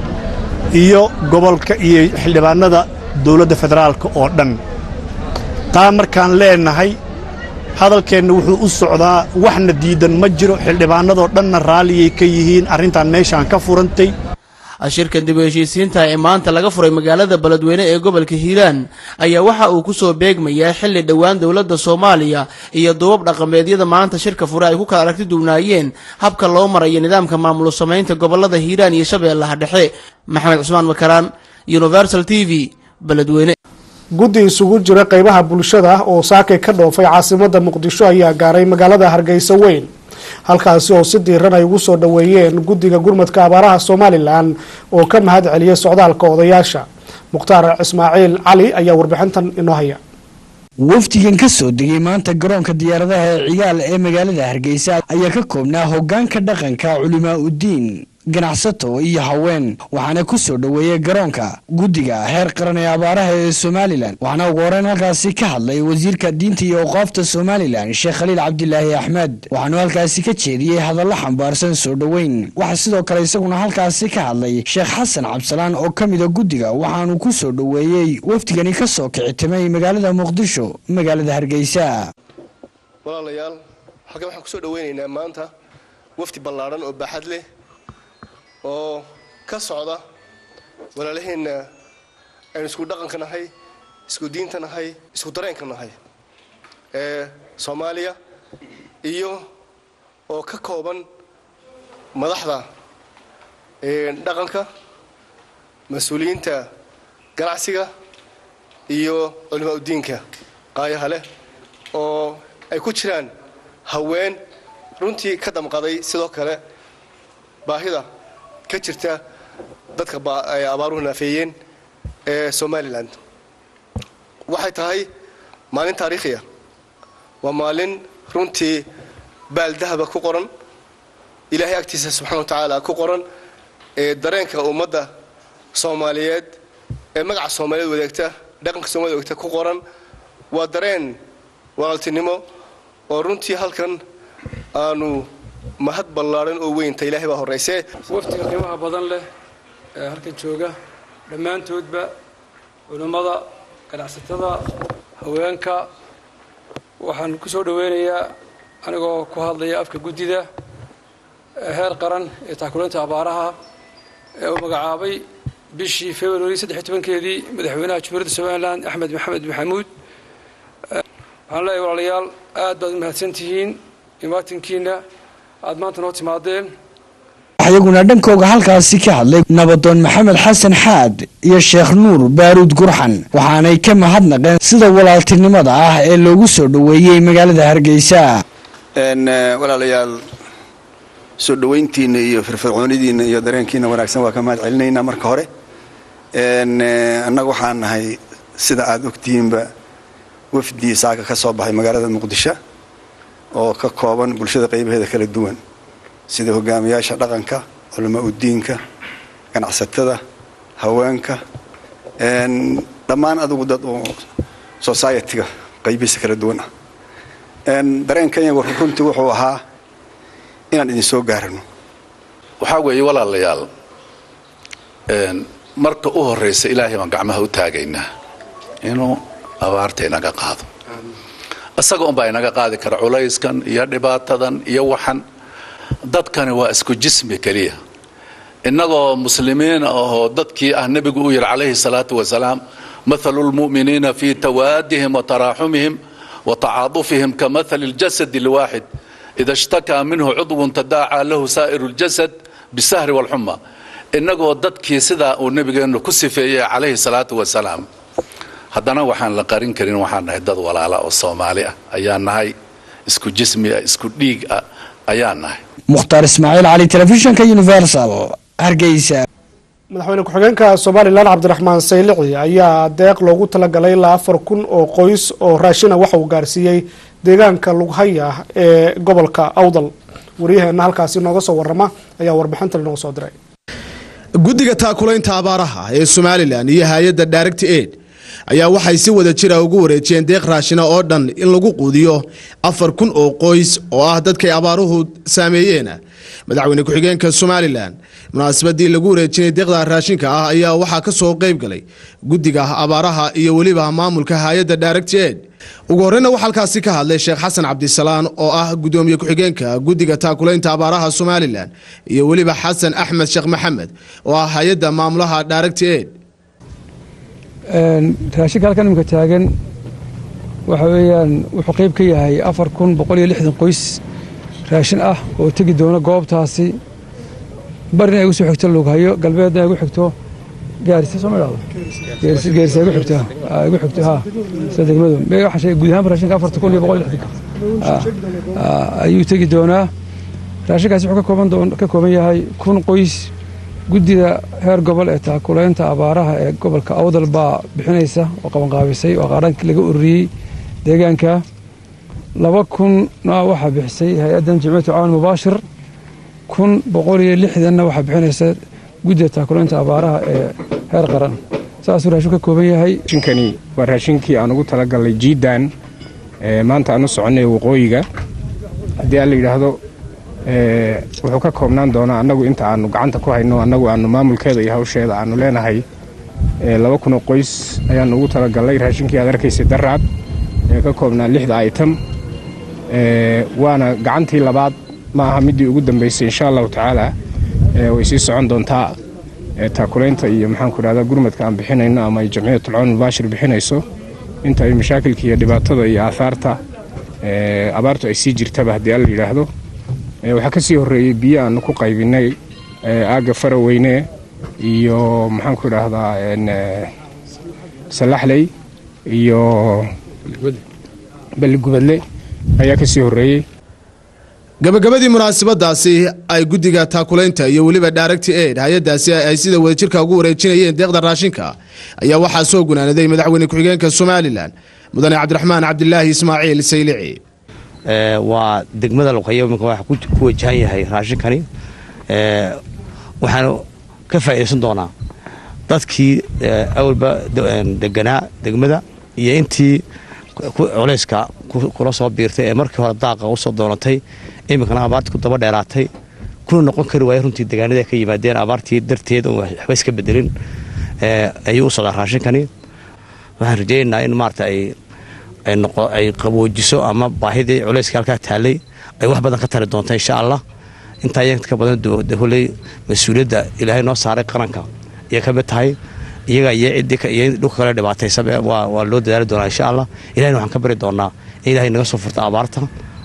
iyo gobolka iyo xildhibaannada dawladda federaalka oo dhan taa markaan leennahay hadalkeenna wuxuu u socdaa waxna diidan ma jiro xildhibaannadoo dhanna raalliyay ka yihiin arrintan meeshaan ka furantay shirkan dib u heshiisiinta ee maanta laga furay magaalada beledweyne ee gobolka hiiraan ayaa waxa uu ku soo beegmayaa xilli dhowaan dowladda soomaaliya iyo duubab dhaqameedyada maanta shirka fure ay ku kala aragti duwnaayeen habka loo marayo nidaamka maamul samaynta gobollada hiiraan iyo shabeellaha dhexe maxamed cusmaan makaraan universal t v beledweyne guddi isugu jira qaybaha bulshada oo saakay ka dhoofay caasimadda muqdisho ayaa gaaray magaalada hargeysa weyn halkaasi oo si diiran ay ugu soo dhoweeyeen guddiga gurmadka abaaraha somalilan oo ka mahad celiyay socdaalka odayaasha mukhtaar ismaaciil cali ayaa warbixintan inoo haya wafdigan ka soo degay maanta garoonka diyaaradaha ee cigaal ee magaalada hargeysa ayaa ka koobnaa hoggaanka dhaqanka culimaa uddiin ganacsato iyo haween waxaana ku soo dhoweeyey garoonka guddiga heer qaran ee abaaraha ee somalilan waxaana ugu horeyn halkaasi ka hadlay wasiirka diinta iyo awqaafta somalilan sheekh khaliil cabdilaahi axmed waxaanu halkaasi ka jeediyey hadallo xambaarsan soo dhoweyn waxaa sidoo kale isaguna halkaasi ka hadlay sheekh xasan cabsalaan oo ka mida guddiga waxaanu ku soo dhoweeyey wafdigani ka soo kicitimay magaalada muqdisho magaalada hargeysa walaalayaal halkan waxaan kusoo dhoweynaynaa maanta wafdi ballaadhan oo baaxad leh oo ka socda walaalaheenna aynu isku dhaqanka nahay isku diinta nahay isku dareenka nahay ee soomaaliya iyo oo ka kooban madaxda dhaqanka mas-uuliyiinta ganacsiga iyo culimaa udiinka qaayaha leh oo ay ku jiraan haween runtii ka damqaday sidoo kale baahida ka jirta dadka ay abaaruhu naafeeyeen ee somalilan waxay tahay maalin taariikhiya waa maalin runtii baaldahaba ku qoran ilaahay agtiisa subxana wa tacaala ku qoran ee dareenka ummadda soomaaliyeed ee magaca soomaaliyeed wadaagta dhaqanka soomaliya wadaagta ku qoran waa dareen walaaltinimo oo runtii halkan aanu mahad ballaaran oo weynta ilaahay baa horraysee waftiga qiimaha badan leh ee halkan jooga dhammaantoodba culimmada ganacsatada haweenka waxaan ku soo dhoweynayaa anigoo ku hadlaya afka guddida heer qaran ee taakulinta abaaraha ee uu magacaabay bishii february saddex tobankeedii madaxweynaha jumhuuriyadda somalilan axmed maxamed maxamuud waxaan leeyahay walaalayaal aad baad u mahadsan tihiin imaatinkiina aad maanta noo timaadeen iyaguna dhankooga halkaasi ka hadlay nabadoon maxamed xasan xaad iyo sheekh nuur baaruud gurxan waxaanay ka mahadnaqeen sida walaaltinimada ah ee loogu soo dhoweeyey magaalada hargeysa walaalayaal soo dhoweyntiina iyo firfircoonidiina iyo dareenkiina wanaagsan waa ka mahad celinaynaa marka hore annaga waxaan nahay sida aada ogtihiinba wafdii saaka ka soo baxay magaalada muqdisho oo ka kooban bulshada qaybaheeda kala duwan sida hogaamiyaasha dhaqanka culamaa udiinka ganacsatada haweenka dhammaan adugu dad oo society-ga qaybihiisa kala duwan ah dareenkanyagu runtii wuxuu ahaa inaan idin soo gaarano waxaa weeye walaalayaal marka u horraysa ilaahay baan gacmaha u taagaynaa inuu abaarta inaga qaado isaga unbaa inaga qaadi kara culayskan iyo dhibaatadan iyo waxan dadkani waa isku jismi keliya innagoo muslimiin ahoo dadkii ah nebigu u yidhi calayhi salaatu wasalaam mathalu lmu'miniina fii tawaadihim wa taraaxumihim wa tacaadufihim ka mathali اljasad اlwaaxid ida ishtakaa minhu cudwun tadaacaa lahu saa'iru اljasad bisahri wاlxuma innagoo dadkii sidaa uu nebigeennu ku sifeeyey calayhi salaatu wasalaam haddana waxaan la qarin karin waxaan nahay dad walaala oo soomaali ah ayaan nahay isku jismi ah isku dhiig ah ayaan nahay mukhtaar ismaaciil cali telefishinka universal hargeysa madaxweyne ku-xigeenka somalilan cabdiraxmaan saylici ayaa deeq loogu talagalay ilaa afar kun oo qoys oo raashina waxa uu gaarsiiyey deegaanka lughaya ee gobolka awdal waryaheena halkaasi nooga soo warama ayaa warbixintan inooga soo diray guddiga taakulaynta abaaraha ee somalilan iyo hay-adda direct aid ayaa waxay si wada jira ugu wareejiyeen deeq raashina oo dhan in lagu quudiyo afar kun oo qoys oo ah dadkay abaaruhu saameeyeen madaxweyne ku-xigeenka somalilan munaasabadii lagu wareejinay deeqda raashinka ah ayaa waxaa ka soo qayb galay guddiga abaaraha iyo weliba maamulka hay-adda direct aid ugu horreyna waxaa halkaasi ka hadlay sheekh xasan cabdisalaan oo ah gudoomiye ku-xigeenka guddiga taakulaynta abaaraha somalilan iyo weliba xasan axmed sheekh maxamed oo ah hay-adda maamulaha direct aid raashinka halkan imika taagan waxa weeyaan wuxuu qayb ka yahay afar kun boqol iyo lixdan qoys raashin ah oo tegi doona goobtaasi barina ay gu soo xigto lughayo galbeedna ay gu xigto gaarisa soo ma dhahdo geerisa geerisa ay gu xigto ay gu xigto ha sida degmadu mee waxaan sheegay guud ahaan raashinka afarta kun iyo boqol iyo lixdanka ayuu tegi doonaa raashinkaasi wuxuu ka kooban doon ka kooban yahay kun qoys guddida heer gobol ee taakulaynta abaaraha ee gobolka awdal baa bixinaysa oo qabanqaabisay oo qaarankii laga ururiyey deegaanka laba kunna waxaa bixisay hay-addan jimciyatu caawan mubaashir kun boqol iyo lixdanna waxaa bixinaysa guddida taakulaynta abaaraha ee heer qaran saasuu raashin ka kooban yahay raashinkani waa raashinkii aan ugu talagalnay jiidan maanta aan u soconnay waqooyiga haddii aan la yidhaahdo wuxuu ka koobnaan doonaa annagu inta aanu gacanta ku hayno annagu aanu maamulkeeda iyo hawsheeda aanu leenahay laba kunoo qoys ayaanu ugu talagalnay raashinkii aad arkaysay daraad ee ka koobnaa lixda item waana gacantii labaad ma aha midii ugu dambaysay insha allahu tacaala way sii socon doontaa taakulaynta iyo maxaanku dhahdaa gurmadka aan bixinayno ama ay jamciyatul cawn mubaashir bixinayso inta ay mashaakilka iyo dhibaatada iyo aahaarta abaartu ay sii jirtaba haddii alla yidhaahdo waxaa ka sii horreeyey biyo aanu ku qaybinay aagga faraweyne iyo maxaanku idhaahdaa salaxley iyo balligubadle ayaa ka sii horreeyey gabagabadii munaasabadaasi ay guddiga taakulaynta iyo weliba direct aid hay-adaasi ay sida wadajirka ugu wareejinayeen deeqda raashinka ayaa waxaa soo gunaanaday madaxweyne ku-xigeenka somalilan mudane cabdiraxmaan cabdilaahi ismaaciil saylici waa degmada luqayo iminka waxa ku wajahan yahay raashinkani waxaanu ka faa'iidaysan doonaa dadkii awalba deganaa degmada iyo intii culayska kula soo biirtay ee markii hore daaqa usoo doonatay iminkana abaartii ku daba dheeraatay kuna noqon kari waaya runtii degaanada ka yimaadeen abaartii darteed oon waxba iska bedelin ayuu u socdaa raashinkani waxaan rajaynaynaa in maarata ay ay qaboojiso ama baahidii culayska halkaa taallay ay wax badan ka tari doonta insha allah intaa iyaga ka badan holey mas-uuliyadda ilaahay noo saaray qaranka iyo ka mid tahay iyaga iyo ciddii dhulka kale dhibaataysa waa loo dadaali doonaa insha allah ilahayna waxaan ka bari doonaa in ilahay naga soo furta abaarta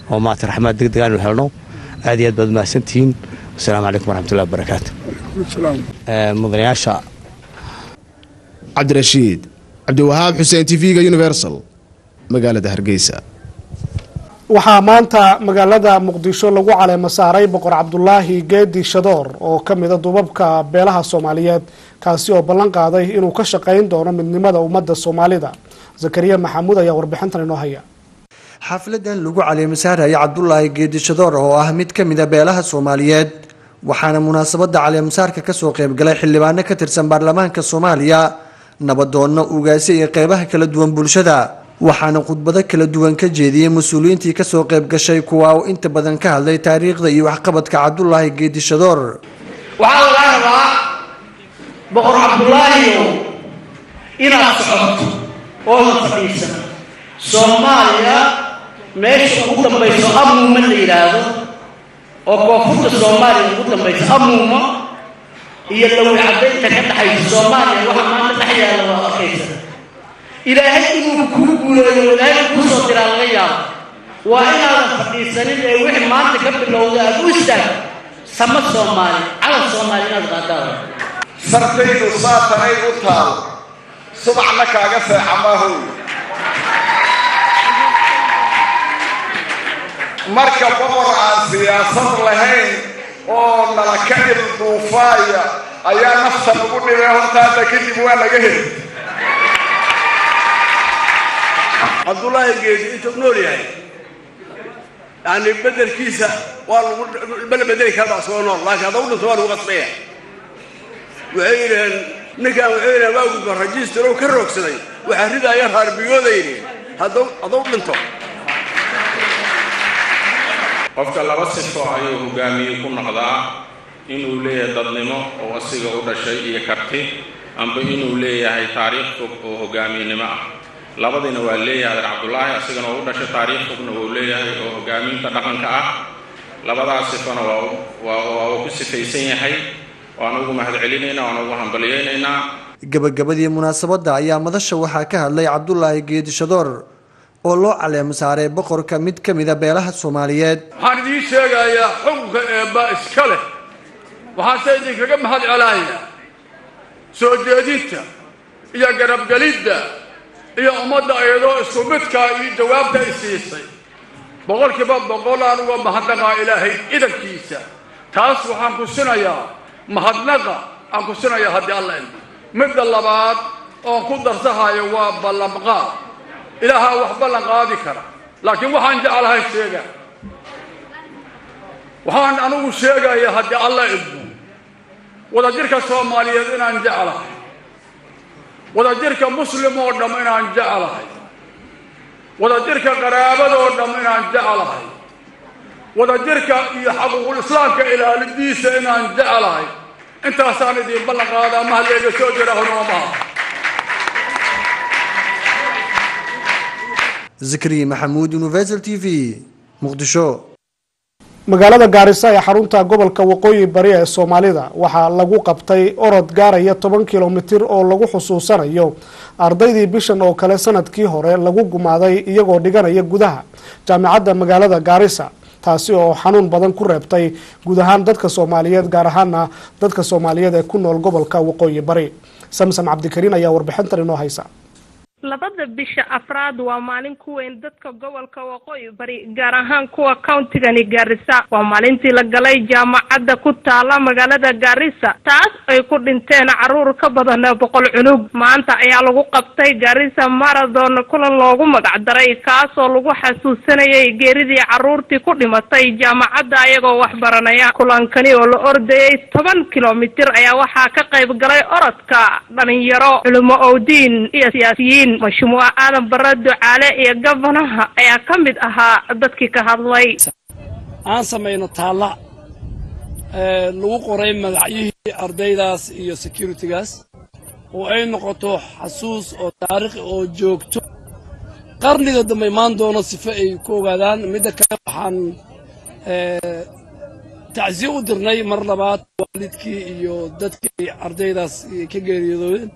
oo maarata raxmaad degdeg aanu helno aad iyo aad baad mahadsantihiin wasalaamu calaykum waraxmatullahi wabarakaatu mudanayaasha cabdirashiid cabdiwahaab xuseen tv-ga universal magaalada hargeysa waxaa maanta magaalada muqdisho lagu caleemo saaray boqor cabdulaahi geedi shadoor oo ka mida dubabka beelaha soomaaliyeed kaasi oo ballan qaaday inuu ka shaqayn doono midnimada ummadda soomaalida zakariya maxamuud ayaa warbixintan inoo haya xafladan lagu caleemasaaraya cabdulaahi geedishadoor oo ah mid ka mida beelaha soomaaliyeed waxaana munaasabada caleemasaarka kasoo qeybgalay xildhibaano ka tirsan baarlamaanka soomaaliya nabadoonno ugaasi iyo qeybaha kala duwan bulshada waxaana khudbado kala duwan ka jeediyey mas-uuliyiintii kasoo qeyb gashay kuwa uu inta badan ka hadlay taariikhda iyo waxqabadka cabdulaahi geedishadoor waxaa lagaa rabaa boqor cabdulaahiyow inaad socoto ooda fadhiisan soomaaliya meesha ugu dambayso amuuma la yidhaahdo oo koonfurta soomaaliya ugu dambayso amuuma iyo lawi caddaynta ka dhaxaysa soomaaliya waxa maanta dhex yaalla waa arkaysa ilaahay inuu kuu guuleeyo ilaahay kuu soo diraa laga yaabo waa inaadan fadhiisanin ee wixii maanta ka bilowda aad u istaag sama soomaali calan soomaali inaad qaadaada sartaydu saatanay u taal subaxna kaaga seexa maahow marka boqor aan siyaasad lahayn oo nala ka ilduufaaya ayaa nafta lagu dhibay horta hadda kadib waa laga heli cabdullaahi geedi intuu nool yahay yani bedelkiisa waa lagu bala bedeli karaa isagoo nool laakiin hadda u dhinto waa lagu qasbaya waxay yidhaheen ninkan waxay yidhaheen waa gudba rajister oo ka roogsaday waxaa ridaaya raarbiyooda yidhaheen hadduu hadduu dhinto qofka laba sifo ayuu hogaamiye ku noqdaa inuu leeyahay dadnimo oo asiga u dhashay iyo karti amba inuu leeyahay taariikh fog oo hogaamiyenimo ah labadiina waa leeyahay adeer cabdulaahi asigana oo u dhashay taariikh fogna wuu leeyahay oo hogaaminta dhaqanka ah labadaas sifona waa waa uu ku sifaysan yahay waan ugu mahadcelinaynaa waan ugu hambalyaynaynaa gabagabadii munaasabadda ayaa madasha waxaa ka hadlay cabdulaahi geedishadoor oo loo caleemo saaray boqorka mid ka mida beelaha soomaaliyeed waxaan idiin sheegayaa xukunka eebba iska leh waxaanse idinkaga mahad celaaya soo jeedinta iyo garabgelidda iyo ummadda iyadoo isku midkaa iyo jawaabta ay siisay boqolkiiba boqol aan uga mahadnaqaa ilaahay idankiisa taas waxaan ku sinayaa mahadnaqa aan ku sinayaa haddii alla ilmo midda labaad oon ku darsahayo waa ballanqaad ilaahaa wax ballan qaadi kara laakiin waxaan jeclahay sheega waxaan anigu sheegaya haddii alla idmo wadajirka soomaaliyeed inaan jeclahay wadajirka muslim oo dham inaan jeclahay wadajirka qaraabadoo dham inaan jeclahay wadajirka iyo xaquuqul islaamka ilaalidiisa inaan jeclahay intaasaan idiin ballan qaadaa mahaleega soo jira hunoomaha zikri maxamuud universal t v muqdisho magaalada gaarisa ee xarunta gobolka waqooyi bari ee soomaalida waxaa lagu qabtay orod gaaraya toban kilomitir oo lagu xusuusanayo ardaydii bishan oo kale sanadkii hore lagu gumaaday iyagoo dhiganaya gudaha jaamicadda magaalada gaarisa taasi oo xanuun badan ku reebtay guud ahaan dadka soomaaliyeed gaar ahaana dadka soomaaliyeed ee ku nool gobolka waqooyi bari samsam cabdikariin ayaa warbixintan inoo haysa labada bisha afraad waa maalin ku weyn dadka gobolka waqooyi bari gaar ahaan kuwa countigani gaarisa waa maalintii la galay jaamacadda ku taala magaalada gaarisa taas ay ku dhinteen caruur ka badan boqol cunug maanta ayaa lagu qabtay gaarisa marathon kulan loogu magacdaray kaasoo lagu xasuusanayay geeridii caruurtii ku dhimatay jaamacadda ayagoo waxbaranaya kulankani oo la ordayay toban kilomitir ayaa waxaa ka qayb galay orodka dhalinyaro culimo owdiin iyo siyaasiyiin mashmuuc aadan bare ducaale iyo gabanaha ayaa ka mid ahaa dadkii ka hadlay aan samayno taalla lagu qoray magacyihii ardaydaas iyo securitygaas oo ay noqoto xasuus oo taariikhi oo joogto qarniga dambe imaan doono sife ay ku ogaadaan midda kale waxaan tacsiye u dirnay mar labaad waalidkii iyo dadkii ardaydaas ka geeriyoodeen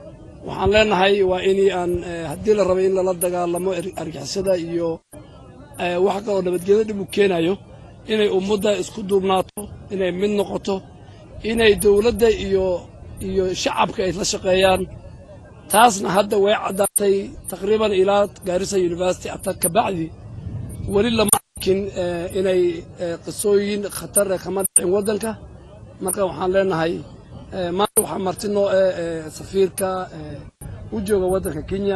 waxaan leenahay waa in aan haddii la rabay in lala dagaalamo argixisada iyo wax kaloo nabadgelyo dhib u keenayo inay ummadda isku duubnaato inay mid noqoto inay dowladda iyo iyo shacabka ay la shaqeeyaan taasna hadda way caddaatay taqriiban ilaa gaarisa university atar kabacdi weli lama arkin inay qisooyin khatar kama dhicin waddanka marka waxaan leenahay maanta waxaa marti noo eh safiirka u jooga waddanka kenya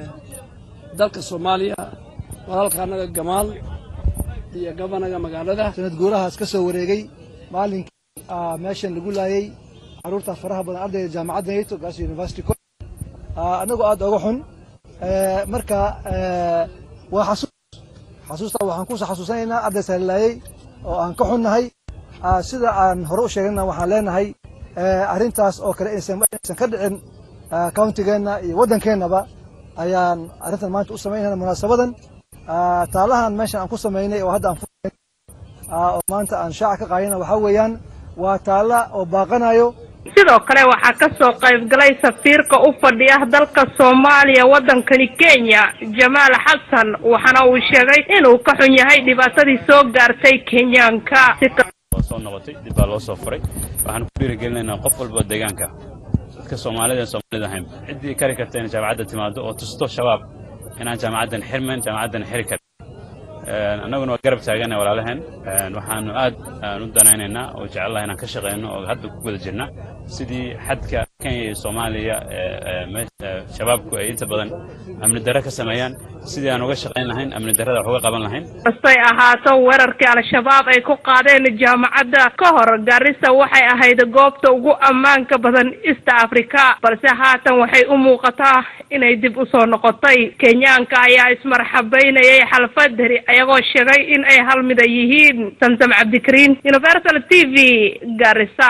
dalka soomaaliya walaalka annaga gamaal iyo gabanaga magaalada sanad guurahaas ka soo wareegay maalinkii meeshan lagu laayay caruurta faraha badan ardayda jaamacadda nato gaas university annagoo aad oga xun marka waa xasuus xasuusta waxaan ku xasuusanaynaa ardaysa la laayay oo aan ka xunnahay sida aan hore u sheegnana waxaan leenahay arrintaas oo kale inaysan ka dhicin countigeenna iyo waddankeennaba ayaan arrintan maanta u samaynayna munaasabadan taalahan meeshan aan ku samaynay oo hadda aan oo maanta aan shaaca ka qaadina waxaa weeyaan waa taalla oo baaqanayo sidoo kale waxaa ka soo qayb galay safiirka u fadhiya dalka soomaaliya waddankani kenya jamaal xasan waxaana uu sheegay inuu ka xun yahay dhibaatadii soo gaartay kenyaanka soo noqotay dib baa loo soo furay waxaan ku dhiirigelinaynaa qof walba deegaanka dadka soomaalida ee soomaalida ahayn ciddii kari karta inay jaamacadda timaado oo tusto shabaab inaan jaamacaddan xirmayn jaamacaddan xiri karin annaguna waa garab taagana walaalaheen waxaanu aad aan u danaynaynaa oo jecellaha inaan ka shaqayno oo hadda ku guda jirna sidii xadka kenya iyo soomaaliya shabaabku ay inta badan amni darre ka sameeyaan sidii aan uga shaqayn lahayn amni darrada wax uga qaban lahayn kastay ahaato weerarkii al-shabaab ay ku qaadeen jaamacadda ka hor gaarisa waxay ahayd goobta ugu ammaanka badan east africa balse haatan waxay u muuqataa inay dib u soo noqotay kenyaanka ayaa ismarxabaynayay xalfadari ayagoo sheegay in ay hal mida yihiin samsam cabdikariin universal t v gaarisa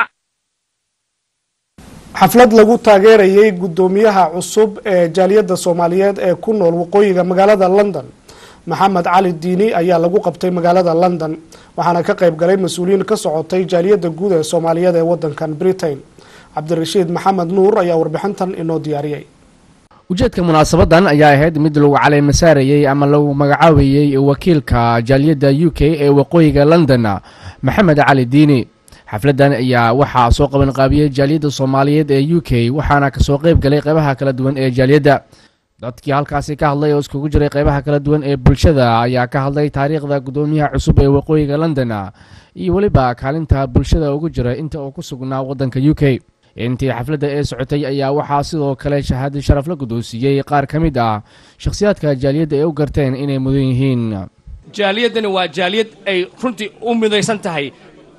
xaflad lagu taageerayay guddoomiyaha cusub ee jaaliyadda soomaaliyeed ee ku nool waqooyiga magaalada london maxamed cali diini ayaa lagu qabtay magaalada london waxaana ka qayb galay mas-uuliyiin ka socotay jaaliyadda guud ee soomaaliyeed ee wadankan britain cabdirashiid maxamed nuur ayaa warbixintan inoo diyaariyey ujeedka munaasabadan ayaa ahayd mid lagu caleemasaarayey ama lagu magacaabayey wakiilka jaaliyadda u k ee waqooyiga london maxamed cali diini xafladan ayaa waxaa soo qabanqaabiyey jaaliyadda soomaaliyeed ee u k waxaana kasoo qayb galay qeybaha kala duwan ee jaaliyadda dadkii halkaasi ka hadlay oo iskugu jiray qeybaha kala duwan ee bulshada ayaa ka hadlay taariikhda guddoomiyaha cusub ee waqooyiga london iyo weliba kaalinta bulshada ugu jira inta uu ku sugnaa waddanka u k intii xafladda ee socotay ayaa waxaa sidoo kale shahaadi sharaf la guddoonsiiyey qaar ka mid ah shakhsiyaadka jaaliyadda ay u garteen inay mudan yihiin jaaliyaddani waa jaaliyad ay runtii u midaysan tahay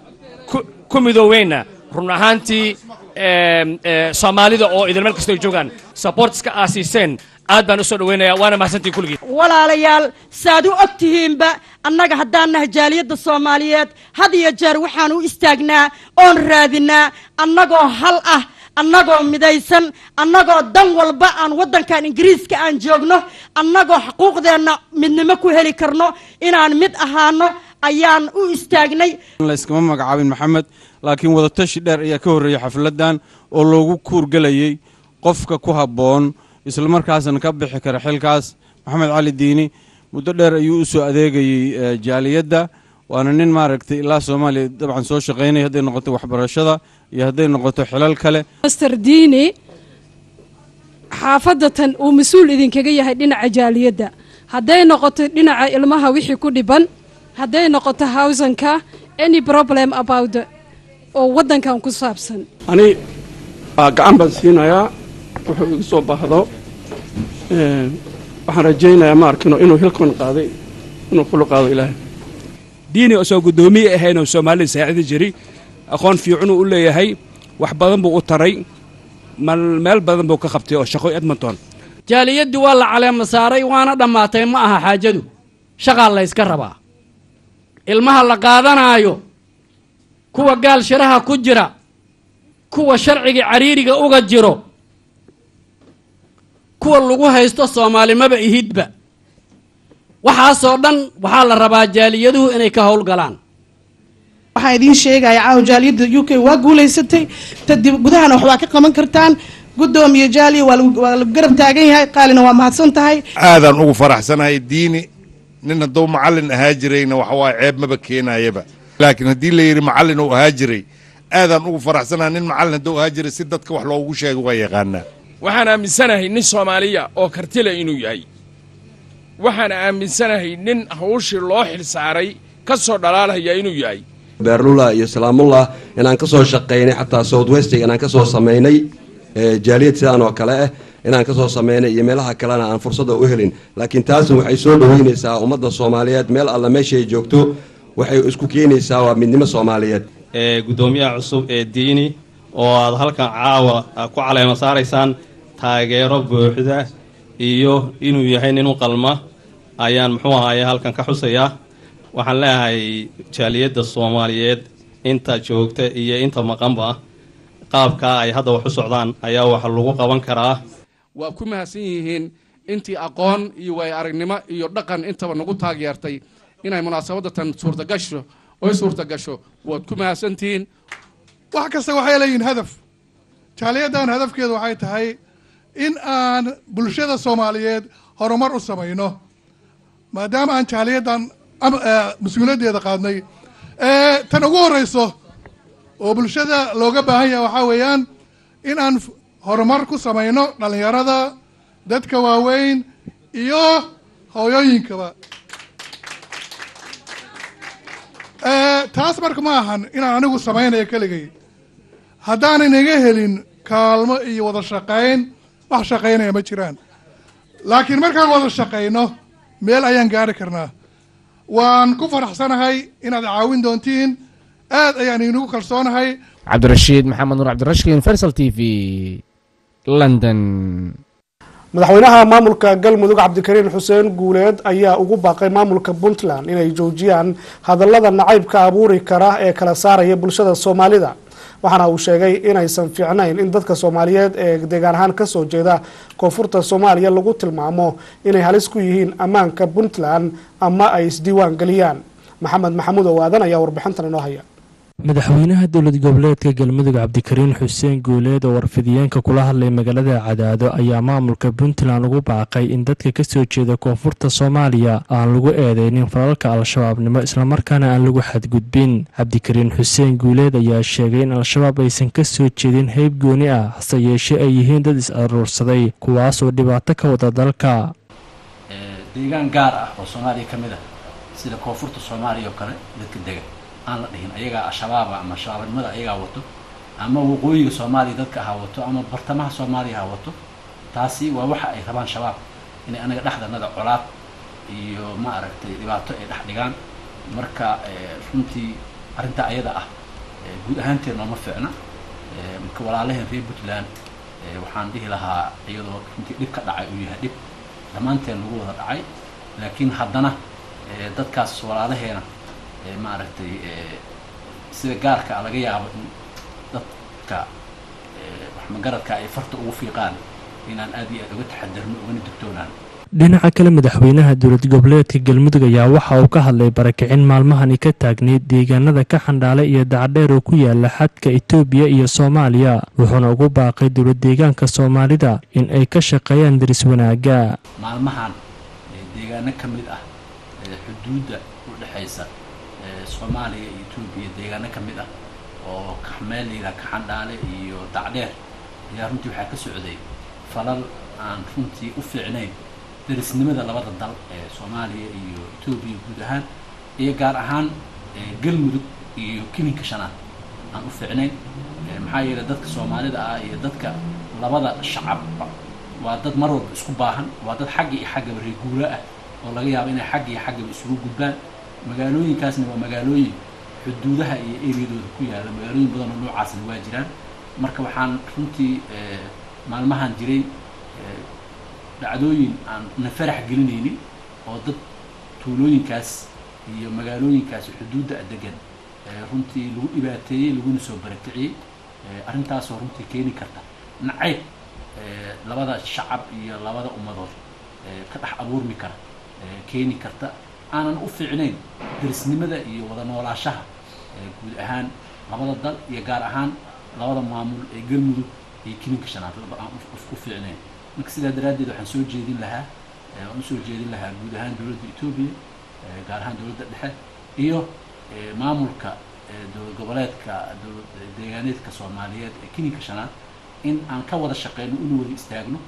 ku midooweyna run ahaantii soomaalida oo idin meel kastoo ay joogaan sabortiska aa siiseen aad baan u soo dhaweynaya waana mahadsantiin kulligiin walaalayaal saad u og tihiinba annaga haddaan nahay jaaliyadda soomaaliyeed had iyo jeer waxaan u istaagnaa oon raadinaa annagoo hal ah annagoo midaysan annagoo dan walba aan waddankan ingiriiska aan joogno annagoo xuquuqdeenna midnimo ku heli karno inaan mid ahaano ayaan u istaagnay layskama magacaabin maxamed laakiin wadatashi dheer ayaa ka horreeyey xafladdan oo loogu kuurgelayey qofka ku habboon islamarkaasna ka bixi kara xilkaas maxamed cali diini muddo dheer ayuu u soo adeegayey jaaliyadda waana nin maaragtay ilaa soomaaliya dabcan soo shaqaynaya hadday noqoto waxbarashada iyo hadday noqoto xilal kale master diini xaafadatan uu mas-uul idinkaga yahay dhinaca jaaliyadda hadday noqoto dhinaca ilmaha wixii ku dhiban hadday noqoto hawsanka any problem about oo waddankan ku saabsan ani gacan baan siinayaa wuxuu igu soo baahdo waxaan rajaynayaa ma arkino inuu hilkan qaaday inuu kula qaado ilaahay diini osoo guddoomiye ahayn oo soomaalida saacidi jiray aqoon fiicanuu u leeyahay wax badan buu u taray meel badan buu ka qabtay oo shaqo edmonton jaaliyaddii waa la caleema saaray waana dhammaatay ma aha xaajadu shaqaa layska rabaa ilmaha la qaadanaayo kuwa gaal shiraha ku jira kuwa sharciga cariiriga uga jiro kuwa lagu haysto soomaalimaba ihidba waxaasoo dhan waxaa la rabaa jaaliyaduhu inay ka howlgalaan waxaan idiin sheegaya caawa jaaliyadda u k waa guulaysatay tadib gudahana waxbaa ka qaban kartaan guddoomiye jaaliya waa lagu garab taagan yahay qaalina waa mahadsan tahay aadaan ugu faraxsanahay diini nin hadduu macallin ahaa jirayna waxa waaye ceeb maba keenayaba laakiin haddii la yidhi macallin uu ahaa jiray aadaan ugu faraxsanaa nin macallin hadduu ahaa jiray si dadka wax loogu sheego waa yaqaanaa waxaan aaminsanahay nin soomaaliya oo kartile inuu yahay waxaan aaminsanahay nin hawshii loo xilsaaray ka soo dhalaalaya inuu yahay beerlula iyo salaamullah inaan ka soo shaqaynay xataa south westiga inaan ka soo samaynay jaaliyad sidaan oo kale ah inaan ka soo samaynay iyo meelaha kalena aan fursada u helin laakiin taasna waxay soo dhoweynaysaa ummadda soomaaliyeed meel alla meeshay joogto waxay isku keenaysaa waa midnimo soomaaliyeed gudoomiyaha cusub ee diini oo aad halkan caawa ku caleema saaraysaan taageero buuxda iyo inuu yahay nin u qalma ayaan muxuu ahaye halkan ka xusayaa waxaan leeyahay jaaliyadda soomaaliyeed inta joogta iyo inta maqanba qaabkaa ay hadda wax u socdaan ayaa wax lagu qaban karaa waa ku mahadsan yihiin intii aqoon iyo waay aragnimo iyo dhaqan intaba nagu taageertay inay munaasabadatan suurtagasho oy suurtagasho waad ku mahadsantihiin wax kasta waxay leeyihiin hadaf jaaliyaddan hadafkeedu waxay tahay in aan bulshada soomaaliyeed horumar u samayno maadaama aan jaaliyaddan mas-uuliyaddeeda qaadnay tan ugu horreyso oo bulshada looga baahan yahay waxaa weeyaan in aan horumar ku samayno dhallinyarada dadka waaweyn iyo hooyooyinkaba taas marka ma ahan inaan anigu samaynayo keligay haddaanan iga helin kaalmo iyo wada shaqayn wax shaqaynaya ma jiraan laakiin markaan wada shaqayno meel ayaan gaari karnaa waan ku faraxsanahay inaad caawin doontiin aad ayaan inugu kalsoonahay cabdirashiid maxamed nuur cabdirashkiin fersal t v london madaxweynaha maamulka galmudug cabdikariin xuseen guuleed ayaa ugu baaqay maamulka puntland inay joojiyaan hadallada nacaybka abuuri kara ee kala saaraya bulshada soomaalida waxaana uu sheegay inaysan fiicnayn in dadka soomaaliyeed ee deegaan ahaan kasoo jeeda koonfurta soomaaliya lagu tilmaamo inay halis ku yihiin ammaanka puntland ama ay isdiiwaan geliyaan maxamed maxamuud owaadan ayaa warbixintan inoo haya madaxweynaha dowlad goboleedka galmudug cabdikariin xuseen guuleed oo warfidiyeenka kula hadlay magaalada cadaado ayaa maamulka puntland ugu baaqay in dadka kasoo jeeda koonfurta soomaaliya aan lagu eedeynin falalka al-shabaabnimo islamarkaana aan lagu xadgudbin cabdikariin xuseen guuleed ayaa sheegay in al-shabaab aysan kasoo jeedin heyb gooni ah hase yeeshee ay yihiin dad is-aruursaday kuwaasoo dhibaato ka wada dalka deegaan gaar ah oo soomaaliya ka mid ah sida koonfurta soomaaliya oo kale dadka dega aan la dhihin ayagaa al-shabaaba ama shabaabnimada ayagaa wato ama waqooyiga soomaaliya dadka ha wato ama bartamaha soomaaliya ha wato taasi waa waxa ay rabaan shabaab inay anaga dhexdanada colaad iyo ma aragtay dhibaato ay dhex dhigaan marka runtii arrintaa ayada ah guud ahaanteed nooma fiicna marka walaalaheen reer puntland waxaan dhihi lahaa iyadoo runtii dhib ka dhacay uu yahay dhib dhammaanteen lagu wada dhacay laakiin haddana dadkaas walaalaheena maaragtay sida gaarka laga yaabo in dadka waxmagaradka ay farta ugu fiiqaan inaan aad iyo aad uga taxadarno ugana digtoonaan dhinaca kale madaxweynaha dowlad goboleedka galmudug ayaa waxa uu ka hadlay barakicin maalmahani ka taagneyd deegaanada ka xandhaale iyo dacdheer oo ku yaala xadka etoobiya iyo soomaaliya wuxuuna ugu baaqay dowlad deegaanka soomaalida in ay ka shaqeeyaan daris wanaaga maalmahan deegaano ka mid ah xuduudda u dhexaysa soomaaliya iyo etoobiya deegaano ka mid ah oo meel layidhaha kaxandhaale iyo dacdheer ayaa runtii waxaa ka socday falal aan runtii u fiicnayn darisnimada labada dal ee soomaaliya iyo etoobiya guud ahaan iyo gaar ahaan galmudug iyo kilinka shanaad aan u fiicnayn maxaa yeelay dadka soomaalida ah iyo dadka labada shacabba waa dad mar walba isku baahan waa dad xagga iyo xaggaba reeguura ah oo laga yaabo inay xagga iyo xaggaba isugu gudbaan magaalooyinkaasna waa magaalooyin xuduudaha iyo eriyadooda ku yaalla magaalooyin badan oo noocaasna waa jiraan marka waxaan runtii maalmahan jiray dhacdooyin aan na farax gelinaynin oo dad tuulooyinkaas iyo magaalooyinkaas xuduudda degan runtii lagu dhibaateeyey laguna soo barakiciyey arrintaasoo runtii keeni karta nacayb labada shacab iyo labada ummadood ka dhex abuurmi kara keeni karta aanan u fiicnayn darisnimada iyo wada noolaashaha guud ahaan labada dal iyo gaar ahaan labada maamul ee galmudug iyo kilinka shanaad laba aan u fiicnayn marka sidaa daraaddeed waxaan soo jeedin lahaa waan usoo jeedin lahaa guud ahaan dowladda etoobiya gaar ahaan dowladda dhexe iyo maamulka dowlad goboleedka dowlad deegaaneedka soomaaliyeed ee keninka shanaad in aan ka wada shaqeyno inu wada istaagno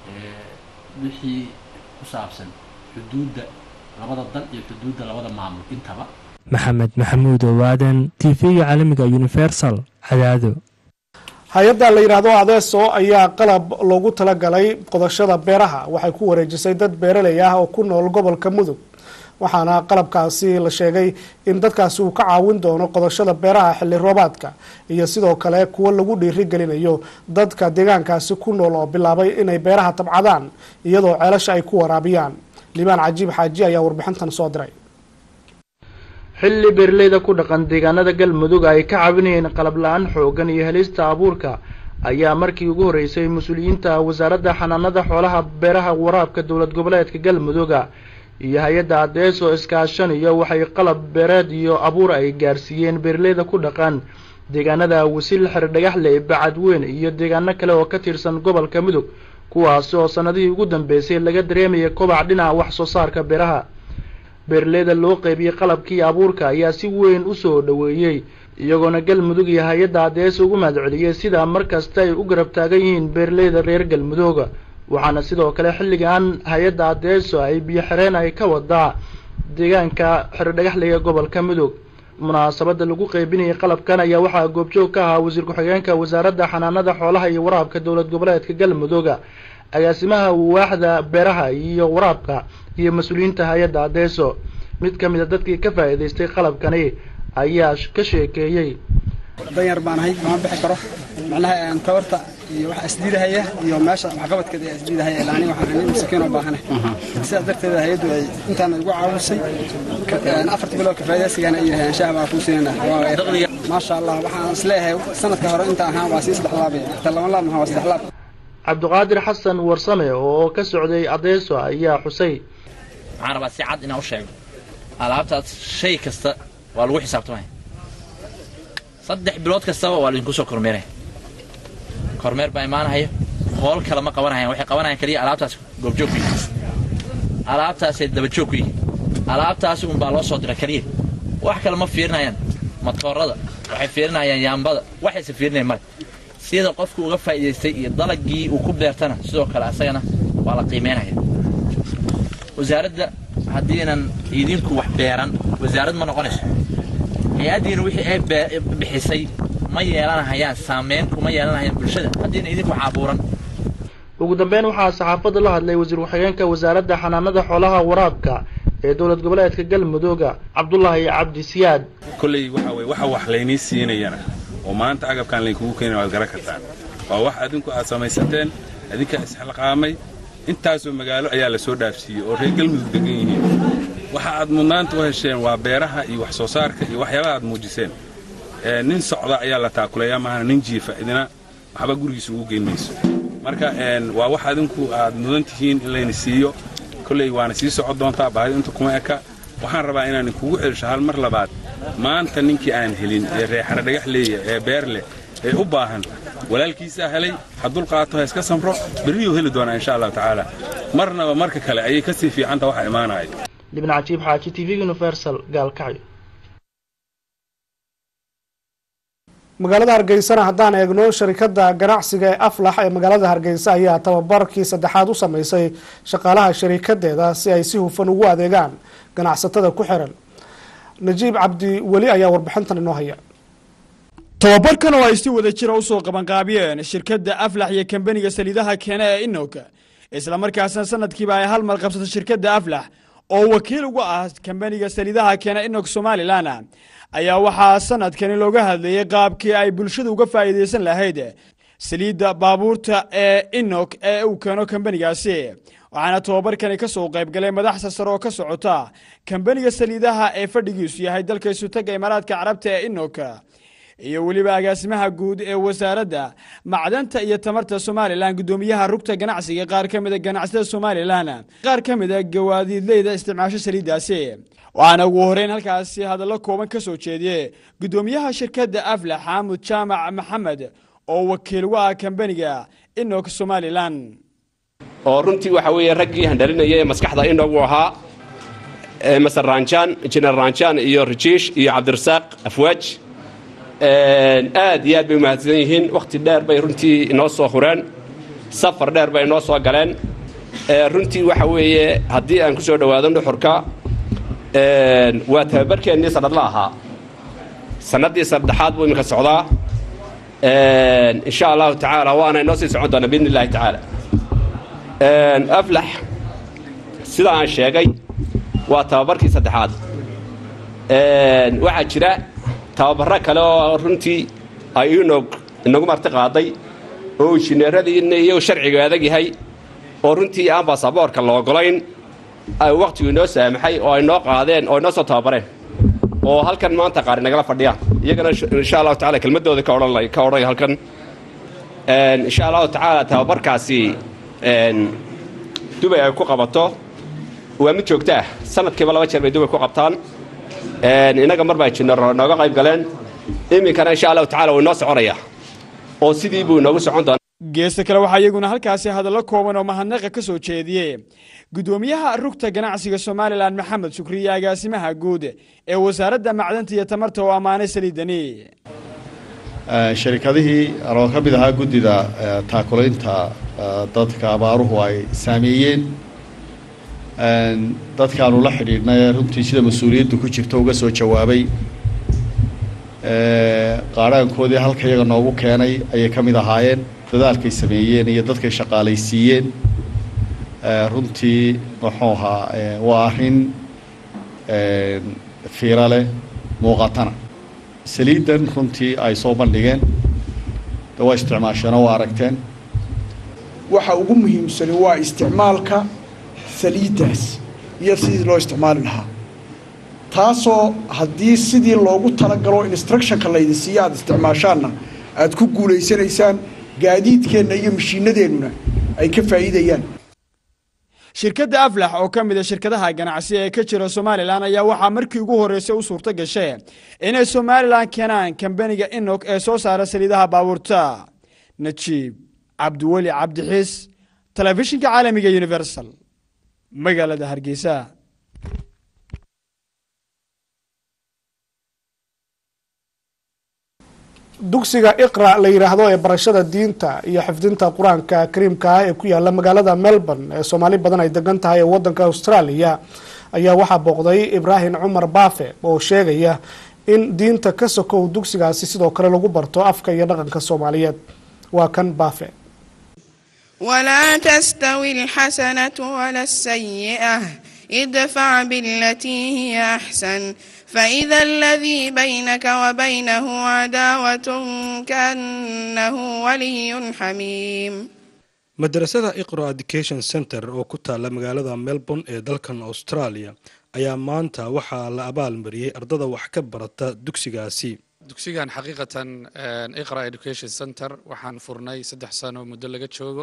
wixii ku saabsan xuduudda labada dal iyo xuduudda labada maamul intaba maxamed maxamuud owaadan t v-ga caalamiga universal cadaado hay-adda la yidhaahdo adeeso ayaa qalab loogu talagalay qodashada beeraha waxay ku wareejisay dad beeraley ah oo ku nool gobolka mudug waxaana qalabkaasi la sheegay in dadkaasi uu ka caawin doono qodashada beeraha xilli roobaadka iyo sidoo kale kuwo lagu dhiirigelinayo dadka deegaankaasi ku nool oo bilaabay inay beeraha tabcadaan iyadoo ceelasha ay ku waraabiyaan liibaan cajiib xaaji ayaa warbixintan soo diray xilli beeraleyda ku dhaqan deegaanada galmudug ay ka caawinayeen qalab la-aan xoogan iyo helista abuurka ayaa markii ugu horreysay mas-uuliyiinta wasaaradda xanaanada xoolaha beeraha waraabka dowlad goboleedka galmuduga iyo hay-adda adees oo iskaashanayo waxay qalab beereed iyo abuur ay gaarsiiyeen beeraleyda ku dhaqan deegaanada wasil xerdhagaxle bacadweyn iyo deegaano kale oo ka tirsan gobolka mudug kuwaasi oo sannadihii ugu dambeysay laga dareemayay kobac dhinaca wax soo saarka beeraha beeraleyda loo qeybiyey qalabkii abuurka ayaa si weyn u soo dhoweeyey iyagoona galmudug iyo hay-adda adees ugu mahadceliyey sidaa markasta ay u garab taagan yihiin beeraleyda reer galmudooga waxaana sidoo kale xilligan hay-adda adeeso ay biyo xireen ay ka wadaa deegaanka xerdhagaxleyga gobolka mudug munaasabada lagu qeybinayay qalabkan ayaa waxaa goobjoog ka ahaa wasiir ku-xigeenka wasaaradda xanaanada xoolaha iyo waraabka dowlad goboleedka galmudooga agaasimaha waaxda beeraha iyo waraabka iyo mas-uuliyiinta hay-adda adeeso mid ka mid a dadkii ka faa'iidaystay qalabkani ayaa ka sheekeeyey danyar baan ahay kama bixi karo macnaha tabarta iyo waxa isdiidahaya iyo meesha waxqabadkeeda ayaa isdiidahaya ilaa aniga waxaan nin masakiin oo baahana sidaas darteeda hay-addu ay intaan igu caawisay afarta bilood kafaa'idaysigana ay yidhahdeen shaah baa kuu siinayna maasha allah waxaan isleeyahay sanadka hore inta ahaan waa sii saddex laabay ta laba laab maha waa saddex laab cabdiqaadir xasan warsame oo ka socday adeeso ayaa xusay waxaan rabaa si cad inaan u sheego alaabtaas shay kasta waa lagu xisaabtamaya saddex bilood kastaba waa laydinku soo kormeeraya kormeer baa imaanahaya hool kale ma qabanayaan waxay qabanayaan keliya alaabtaas goobjoog ku yihiin alaabtaasay dabajoog ku yihiin alaabtaasi unbaa loo soo dira keliya wax kale ma fiirinayaan matoorada waxay fiirinayaan yaambada waxayse fiirinayan male sida qofku uga faa'iidaystay iyo dalagii uu ku beertana sidoo kale asagana waa la qiimeynaya wasaaradda haddiinan idinku wax beeran wasaarad ma noqonayso hay-addiina wixii ay bixisay ma yeelanahayaan saameyn kuma yeelanahayaan bulshada haddiina idinku wax abuuran ugu dambeyn waxaa saxaafadda la hadlay wasiir ku-xigeenka wasaaradda xanaanada xoolaha waraabka ee dowlad goboleedka galmudooga cabdulaahi cabdi siyaad kolley waxa weye waxa wax laynii siinayana oo maanta agabkaan laynkugu keenaya waad garan kartaan waa wax adinku aad samaysateen adinkaa isxilqaamay intaasoo magaalo ayaa la soo dhaafsiiyey oo reer galmudug degan yihiin waxa aad mudnaanta u hesheen waa beeraha iyo wax soo saarka iyo waxyaabaha aad muujiseen nin socda ayaa la taakuleeyaa maahana nin jiifa idina waxba gurigiisa ugu geyn mayso marka waa wax adinku aad mudan tihiin in layna siiyo kolley waana sii socon doontaa baahida inta kuma eka waxaan rabaa inaan kugu celisho hal mar labaad maanta ninkii aan helin ee reexara dhagax leeya ee beer leh ee u baahan walaalkiisaa helay ha dulqaato ha iska samro berriyuu heli doonaa insha allahu tacaala marnaba marka kale ayay ka sii fiicanta waxa imaanaya libna cajiib xaaji t v universal gaalkacyo magaalada hargeysana haddaan eegno sharikada ganacsiga ee aflax ee magaalada hargeysa ayaa tababarkii saddexaad u sameysay shaqaalaha sharikadeeda si ay si hufan ugu adeegaan ganacsatada ku xiran najiib cabdi weli ayaa warbixintan inoo haya tobabarkan oo ay si wada jira u soo qabanqaabiyeen shirkadda aflax iyo kambaniga saliidaha keena ee inok islamarkaasna sanadkiiba ay hal mar qabsato shirkadda aflax oo wakiil uga ah kambaniga saliidaha keena inok somalilan ayaa waxaa sanadkani looga hadlayey qaabkii ay bulshada uga faa'iidaysan lahayd saliidda baabuurta ee inok ee uu keeno kambanigaasi waxaana tobabarkani ka soo qayb galay madaxda sare oo ka socota kambaniga saliidaha ee fadhigiisu yahay dalka isutaga imaaraadka carabta ee inok iyo weliba agaasimaha guud ee wasaaradda macdanta iyo tamarta somalilan guddoomiyaha rugta ganacsiga qaar ka mida ganacsada somalilan qaar ka mida gawaadiidleyda isticmaasho saliiddaasi waxaana ugu horeyn halkaasi hadallo kooban ka soo jeediyey guddoomiyaha shirkadda aflax xaamud jaamac maxamed oo wakiil uga ah kambaniga inok somalilan oo runtii waxa weeye raggii handhalinaya ee maskaxda inagu ahaa maser ranjaan injineer ranjaan iyo rajiish iyo cabdirasaaq afwaaj aad iyo aad bay umahadsan yihiin wakhti dheer bay runtii inoo soo hureen safar dheer bay inoo soo galeen runtii waxa weeye haddii aan ku soo dhowaado nuxurka waa tababarkeennii sanadla ahaa sannaddii saddexaad buu iminka socdaa insha allahu tacaala waana inoo sii socon doonaa biidni illahi tacaala aflax sida aan sheegay waa tababarkii saddexaad waxaa jira tababaro kale oo runtii ay inog inagu marti qaaday oo injineeradii iyo sharciga adag yahay oo runtii aan baasaboorka la ogolayn wakhtigu inoo saamaxay oo ay noo qaadeen oo inoo soo tababareen oo halkan maanta qaar inagala fadhiyaan iyagana insha allahu tacala kelmadooda ka odhan ka odhanaya halkan insha allahu tacaala tababarkaasi dubay ay ku qabato waa mid joogto ah sanadkiiba laba jeer bay dubay ku qabtaan innaga mar baa jinaro nooga qayb galeen iminkana insha allahu tacala wuu inoo soconaya oo sidii buu inoogu socon doonaa geesta kale waxaa iyaguna halkaasi hadallo kooban oo mahadnaqa ka soo jeediyey gudoomiyaha rugta ganacsiga somalilan maxamed shukriye agaasimaha guud ee wasaaradda macdanta iyo tamarta oo ammaanay saliidani sharikadihii anoo ka mid ahaa guddida taakulaynta dadka abaaruhu ay saameeyeen dadkaanu la xidhiidhnay runtii sida mas-uuliyaddu ku jirto uga soo jawaabay qaadhaankoodii halka iyaga noogu keenay ayay ka mid ahaayeen dadaalkay sameeyeen iyo dadkay shaqaalaysiiyeen runtii muxuu ahaa waa arrin fiiro leh muuqatana saliiddan runtii ay soo bandhigeen de waa isticmaasheenoo waa aragteen waxa ugu muhiimsani waa isticmaalka saliiddaas iyo sidii loo isticmaali lahaa taasoo haddii sidii loogu talagalo instructionka laydin siiya aada isticmaashaanna aada ku guulaysanaysaan gaadiidkeenna iyo mashiinadeennuna ay ka faa'iidayaan shirkadda aflax oo ka mid a shirkadaha ganacsi ee ka jira somalilan ayaa waxaa markii ugu horreysay u suurto gashay inay somalilan keenaan kambaniga inok ee soo saara saliidaha baabuurta najiib cabdiweli cabdixiis telefishinka caalamiga universal magaalada hargeysa dugsiga iqra la yidhaahdo ee barashada diinta iyo xifdinta qur-aanka kariimka ah ee ku yaala magaalada melbourne ee soomaali badan ay degan tahay ee wadanka australia ayaa waxaa booqday ibraahim cumar baafe oo sheegaya in diinta ka sokow dugsigaasi sidoo kale lagu barto afka iyo dhaqanka soomaaliyeed waa kan baafe ولا تستوي الحسنة ولا السيئة ادفع بالتي هي أحسن فإذا الذي بينك وبينه عداوة كأنه ولي حميم madrasada iqro education center oo ku taalla magaalada melbourne ee dalkan australia ayaa maanta waxaa la abaalmariyey ardada wax ka barata dugsigaasi dugsigan xaqiiqatan iqra education center waxaan furnay saddex sano muddo laga joogo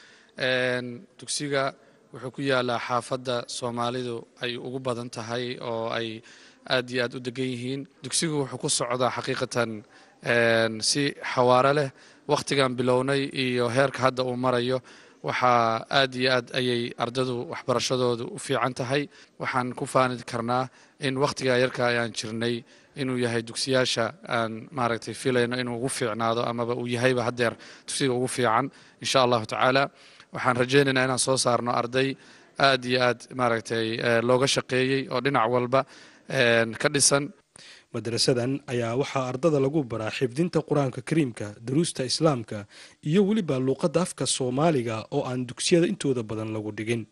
dugsiga wuxuu ku yaalaa xaafadda soomaalidu ay ugu badan tahay oo ay aad iyo aad u degan yihiin dugsigu wuxuu ku socdaa xaqiiqatan si xawaaro leh wakhtigan bilownay iyo heerka hadda uu marayo waxaa aad iyo aad ayay ardadu waxbarashadoodu u fiican tahay waxaan ku faani karnaa in wakhtigaa yarka ayaan jirnay inuu yahay dugsiyaasha aan maaragtay filayno inuu ugu fiicnaado amaba uu yahayba haddeer dugsiga ugu fiican insha allahu tacaala waxaan rajaynaynaa inaan soo saarno arday aad iyo aad maaragtay looga shaqeeyey oo dhinac walba ka dhisan madrasadan ayaa waxaa ardada lagu baraa xifdinta qur-aanka kariimka daruusta islaamka iyo weliba luuqadda afka soomaaliga oo aan dugsiyada intooda badan lagu dhigin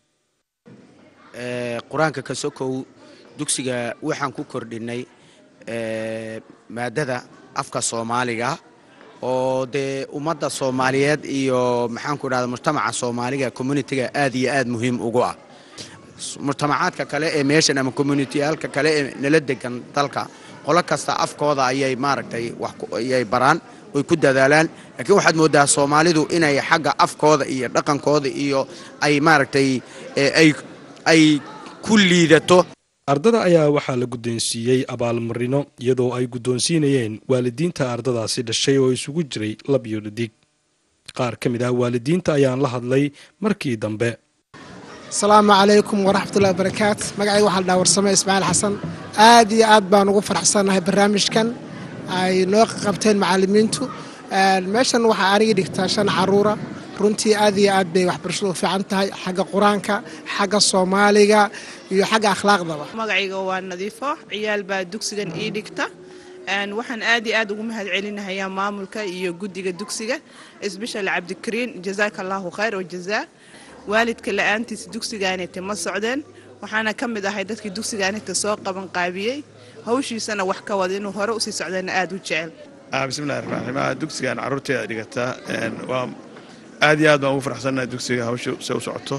qur-aanka ka sokow dugsiga waxaan ku kordhinay maadada afka soomaaliga oo dee ummadda soomaaliyeed iyo maxaanku idhahda mujtamaca soomaaliga communitiga aad iyo aad muhiim ugu ah mujtamacaadka kale ee meeshan ama communitiyaalka kale ee nala degan dalka qolo kasta afkooda ayay maaragtay ayay baraan oy ku dadaalaan laakiin waxaad mooddaa soomaalidu inay xagga afkooda iyo dhaqankooda iyo ay maaragtay ay ku liidato ardada ayaa waxaa la guddoonsiiyey abaalmarino iyadoo ay guddoonsiinayeen waalidiinta ardadaasi dhashay oo isugu jiray lab iyo dhadig qaar ka mid ah waalidiinta ayaan la hadlay markii dambe asalaamu calaykum waraxmatullahi wabarakaatu magacayga waxaa la dhaha warsame ismaaciil xasan aad iyo aad baan ugu faraxsannahay barnaamijkan ay noo qabteen macallimiintu meeshan waxaa aniga dhigtaa shan caruura runtii aad iyo aad bay waxbarashadu u fiican tahay xagga qur-aanka xagga soomaaliga iyo xagga akhlaaqdaba magacayga waa nadiifo ciyaal baa dugsigan ii dhigta waxaan aad iyo aad ugu mahad celinahayaa maamulka iyo guddiga dugsiga isbishal cabdikariin jazaaka allahu khayr oo jazaa waalidka la-aantiisa dugsigaanita ma socdeen waxaana ka mid ahay dadkii dugsigaanita soo qabanqaabiyey hawshiisana wax ka wada inuu hore usii socdayna aad u jecel bismillahi raxmaan raxiim dugsigan carruurteeda dhigata waa aad iyo aad baan ugu faraxsannahay dugsiga hawsha se u socoto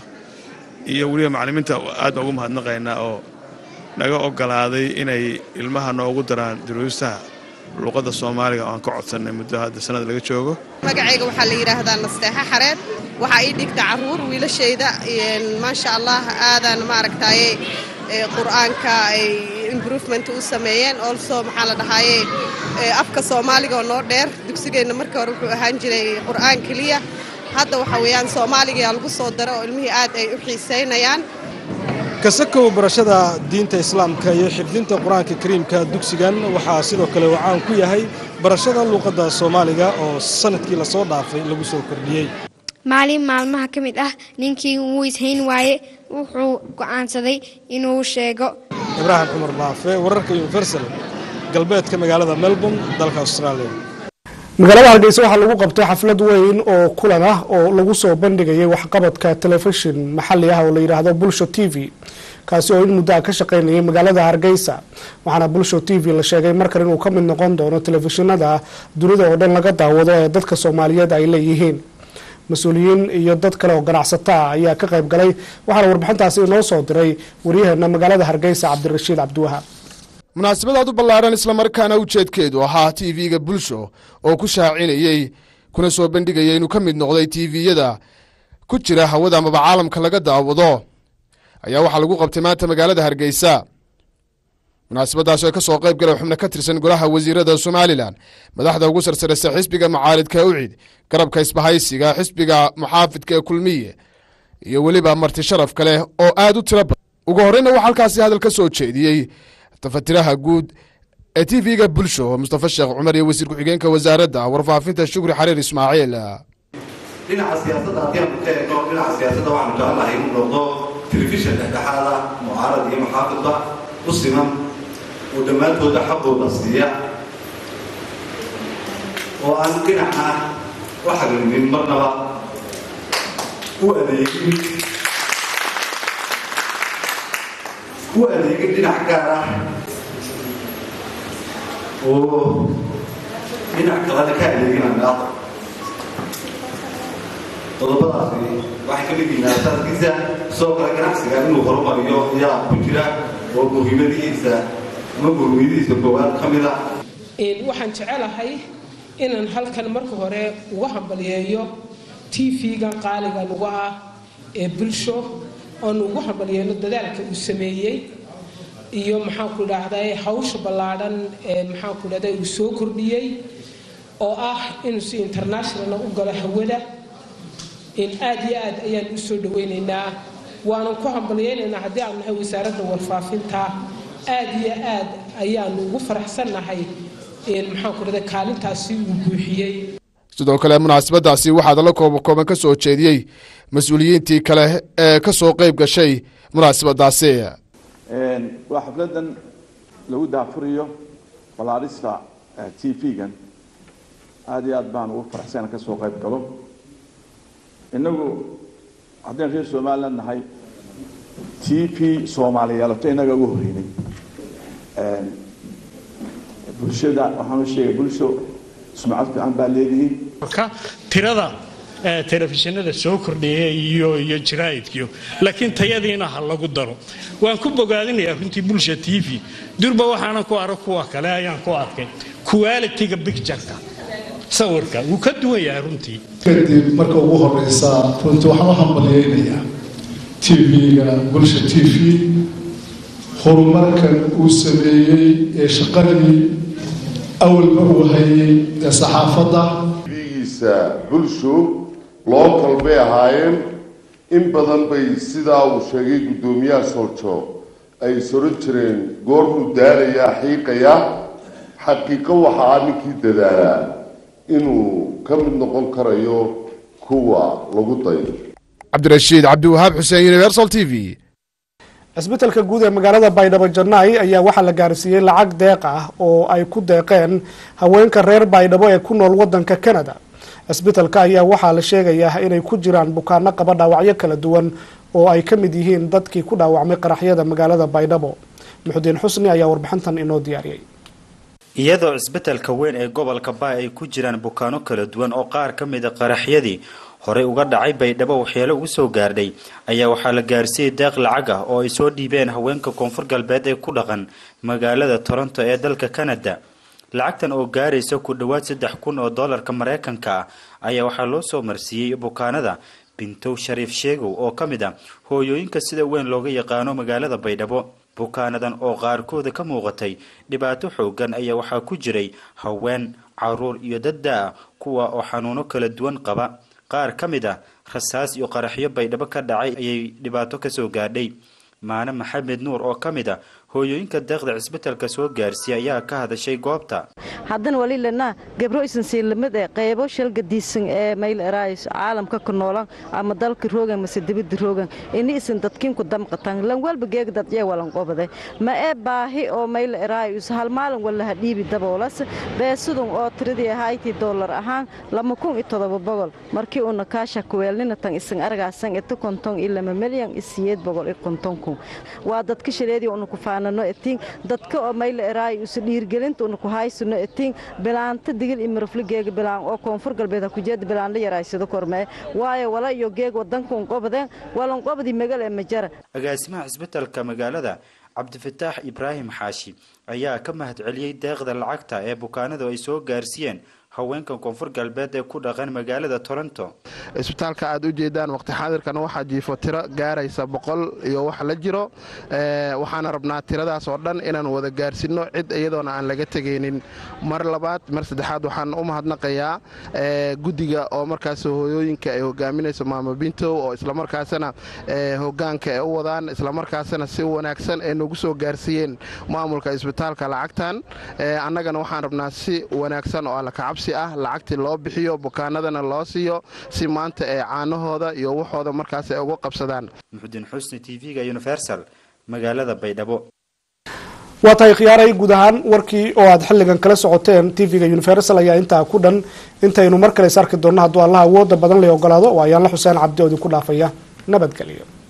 iyo weliba macallimiinta aad baan ugu mahadnaqaynaa oo naga ogolaaday inay ilmaha noogu daraan duruustaha luuqadda soomaaliga oo aan ka codsannay muddo hadda sanad laga joogo magacayga waxaa la yidhaahdaa nasteexa xareed waxaa ii dhigta caruur wiilashayda maasha allah aadaan maaragtaaye qur-aanka ay improvement u sameeyeen also maxaa la dhahaaye afka soomaaliga oo noo dheer dugsigeenna markii hore wuxuu ahaan jiray qur-aan keliya hadda waxa weeyaan soomaaligayaa lagu soo daro oo ilmihii aad ay u xiisaynayaan kasakow barashada diinta islaamka iyo xifdinta qur-aanka kariimka dugsigan waxaa sidoo kale uu caan ku yahay barashada luuqadda soomaaliga oo sanadkii lasoo dhaafay lagu soo kordhiyey maalin maalmaha ka mid ah ninkii wuu ishayn waaye wuxuu go'aansaday inuu sheego ibraahim cumar baafe wararka universal galbeedka magaalada melbourne dalka australia magaalada hargeysa waxaa lagu qabtay xaflad weyn oo kulan ah oo lagu soo bandhigayay waxqabadka telefishin maxali ah oo la yidhaahdo bulsho t v kaasi oo in muddo a ka shaqaynayay magaalada hargeysa waxaana bulsho t v la sheegay markan inuu ka mid noqon doono telefishinada dunida oo dhan laga daawado ee dadka soomaaliyeed ay leeyihiin mas-uuliyiin iyo dad kale oo ganacsato ah ayaa ka qayb galay waxaana warbixintaasi inoo soo diray waryaheena magaalada hargeysa cabdirashiid cabdiwahaab munaasabadaad u ballaadhan islamarkaana ujeedkeedu ahaa tv-ga bulsho oo ku shaacinayey kuna soo bandhigaya inuu ka mid noqday tviyada ku jira hawada amaba caalamka laga daawado ayaa waxaa lagu qabtay maanta magaalada hargeysa munaasabadaas oo ka soo qayb galay xubno ka tirsan golaha wasiirada somalilan madaxda ugu sarsaraysa xisbiga mucaaridka ucid garabka isbahaysiga xisbiga muxaafidka ee kulmiye iyo weliba marti sharaf kale oo aad u tiro badan ugu horreyna waxaa halkaasi hadal ka soo jeediyey tafatiraha guud ee tv-ga bulsho mustafa sheekh cumar iyo wasiir ku-xigeenka wasaaradda warfaafinta shukri xariir ismaaciil dhinaca siyaasadda haddii aanu ka eegno dhinaca siyaasadda waxaanu jecelnahay inuu noqdo telefishan dhexdhexaada mucaarad iyo muxaafidba u siman oo dhammaantooda xaqooda siiya oo aan dhinacna u xaglimin marnaba u adeegin u adeegin dhinac gaar ah oo dhinac kalena ka adeegin angaada qodobadaasi waxay ka mid yihiin aasaaskiisa sidoo kale ganacsiga inuu horumariyo ayaa ku jira oo muhiimadihiisa ama muhiimadihiisa koowaad ka mid a waxaan jecelahay inaan halkan marka hore uga hambaliyeeyo tv-gan qaaliga nagu ah ee bulsho oonu ugu hambalyeeno dadaalka uu sameeyey iyo maxaanku idhaahday hawsha ballaadhan ee maxaanku idhahday uu soo kordhiyey oo ah inuu si international u galo hawada in aad iyo aad ayaan u soo dhawaynaynaa waanan ku hambalyaynaynaa haddii aanu nahay wasaaradda warfaafinta aad iyo aad ayaanu ugu faraxsannahay maxaanku idhahday kaalintaasi uu buuxiyey sidoo kale munaasabadaasi waxaa dala kooba kooban ka soo jeediyey mas-uuliyiintii kale ee ka soo qayb gashay munaasabadaasi waa xafladan lagu daafuriyo balaadhista t v-gan aada iyo aad baan ugu faraxsan ka soo qayb galo innagu haddaynu reer somaliland nahay t v soomaaliyeelato innaga ugu horreynay bulshada waxaan u sheegay bulsho sumcad fiican baa leedihiin ka tirada telefishinada soo kordheeya iyo iyo jaraa'idkiyo laakiin tayadiina ha lagu daro waan ku bogaadinayaa runtii bulsha t v durba waxaanan ku arag kuwa kale ayaan ku arkay qualitiga bictureka sawirka wuu ka duwan yahay runtii kadib marka ugu horeysa runtii waxaan u hambalyeynayaa t v-ga bulsha t v horumarkan uu sameeyey ee shaqadii awalba uu hayay ee saxaafadda tv-giisa bulsho local bay ahaayeen in badan bay sidaa uu sheegay guddoomiyaha sooljo ay soran jireen goormuu daalayaa xiiqaya xaqiiqo waxaa ninkii dadaalaa inuu ka mid noqon karayo kuwa lagu dayo cabdirashiid cabdiwahaab xuseen universal t v cisbitalka guud ee magaalada baydhabo jannaay ayaa waxaa la gaarsiiyey lacag deeq ah oo ay ku deeqeen haweenka reer baydhabo ee ku nool wadanka canada cisbitalka ayaa waxaa la sheegayaa inay ku jiraan bukaano qaba dhaawacyo kala duwan oo ay ka mid yihiin dadkii ku dhaawacmay qaraxyada magaalada baydhabo muxudiin xusni ayaa warbixintan inoo diyaariyey iyadoo cisbitalka weyn ee gobolka baay ay ku jiraan bukaano kala duwan oo qaar ka mida qaraxyadii horey uga dhacay baydhabo waxyeelo ugu soo gaardhay ayaa waxaa la gaarsiiyey deeq lacag ah oo ay soo dhiibeen haweenka koonfur galbeed ee ku dhaqan magaalada toronto ee dalka canada lacagtan oo gaaraysa ku dhowaad saddex kun oo doolarka mareykanka ah ayaa waxaa loo soo marsiiyey bukaanada bintow shariif sheegow oo ka mid ah hooyooyinka sida weyn looga yaqaano magaalada baydhabo bukaanadan oo qaarkooda ka muuqatay dhibaato xoogan ayaa waxaa ku jiray haween caruur iyo dadda-a kuwa oo xanuuno kala duwan qaba qaar ka mid ah rasaas iyo qaraxyo baydhabo ka dhacay ayay dhibaato kasoo gaadhay maane maxamed nuur oo ka mid ah hooyooyinka deeqda cisbitalka soo gaarsiiya ayaa ka hadashay goobta haddana wali lena gabro isan siilamid ee qaybo shalgadiisan ee mayl eraayis caalamka ku noolan ama dalka roogan mase dibadda roogan ini isan dadkiinku damqatan lan walba geeg dadjee walan qobade ma ee baahi oo mayl eraayis hal maalin wala ha dhiibi daboolas beesudun oo tiradii ahayti dollar ahaan lama kun iyo todoba boqol markii uuna kaasha kuweelnina tan isan argaasan ita konton iyo lama milyan iyo siyeed boqol iyo konton kun waa dadka shaleedii una ku faanano etiin dadka oo mayla eraayis dhiirgelinta una ku haysano etiin bilaanta digil iyo mirafli geega bilaan oo koonfur galbeed ha kujeeda bilaan la yaraaysado kormee waayo wala iyo geeg wadanka un qobadeen walan qobadii magal ee majara agaasimaha cisbitalka magaalada cabdifataax ibraahim xaashi ayaa ka mahad celiyey deeqda lacagta ee bukaanadu ay soo gaarsiiyeen haweenka koonfur galbeed ee ku dhaqan magaalada toronto isbitaalka aad u jeedaan waqti xaadirkana waxaa jiifo tiro gaaraysa boqol iyo wax la jiro waxaana rabnaa tiradaas oo dhan inaan wada gaarsinno cid iyadoona aan laga tegaynin mar labaad mar saddexaad waxaan u mahadnaqayaa guddiga oo markaas hooyooyinka ay hogaaminayso maama bintow oo islamarkaasana hogaanka ay u wadaan islamarkaasana si wanaagsan ay nagu soo gaarsiiyeen maamulka isbitaalka lacagtan annagana waxaan rabnaa si wanaagsan oo alla kacabsi ah lacagtii loo bixiyo bukaanadana loo siiyo si maanta ee caanahooda iyo waxooda markaas ay uga qabsadaan muxudiin xusni t v-ga universal magaalada baydhabo waa tahay khiyaaray guud ahaan warkii oo aad xilligan kala socoteen tv-ga universal ayaa intaa ku dhan intaynu mar kale is arki doonno hadduu allaha awooda badan lay ogolaado oo ayaanla xuseen cabdi oo idinku dhaafaya nabadgelyo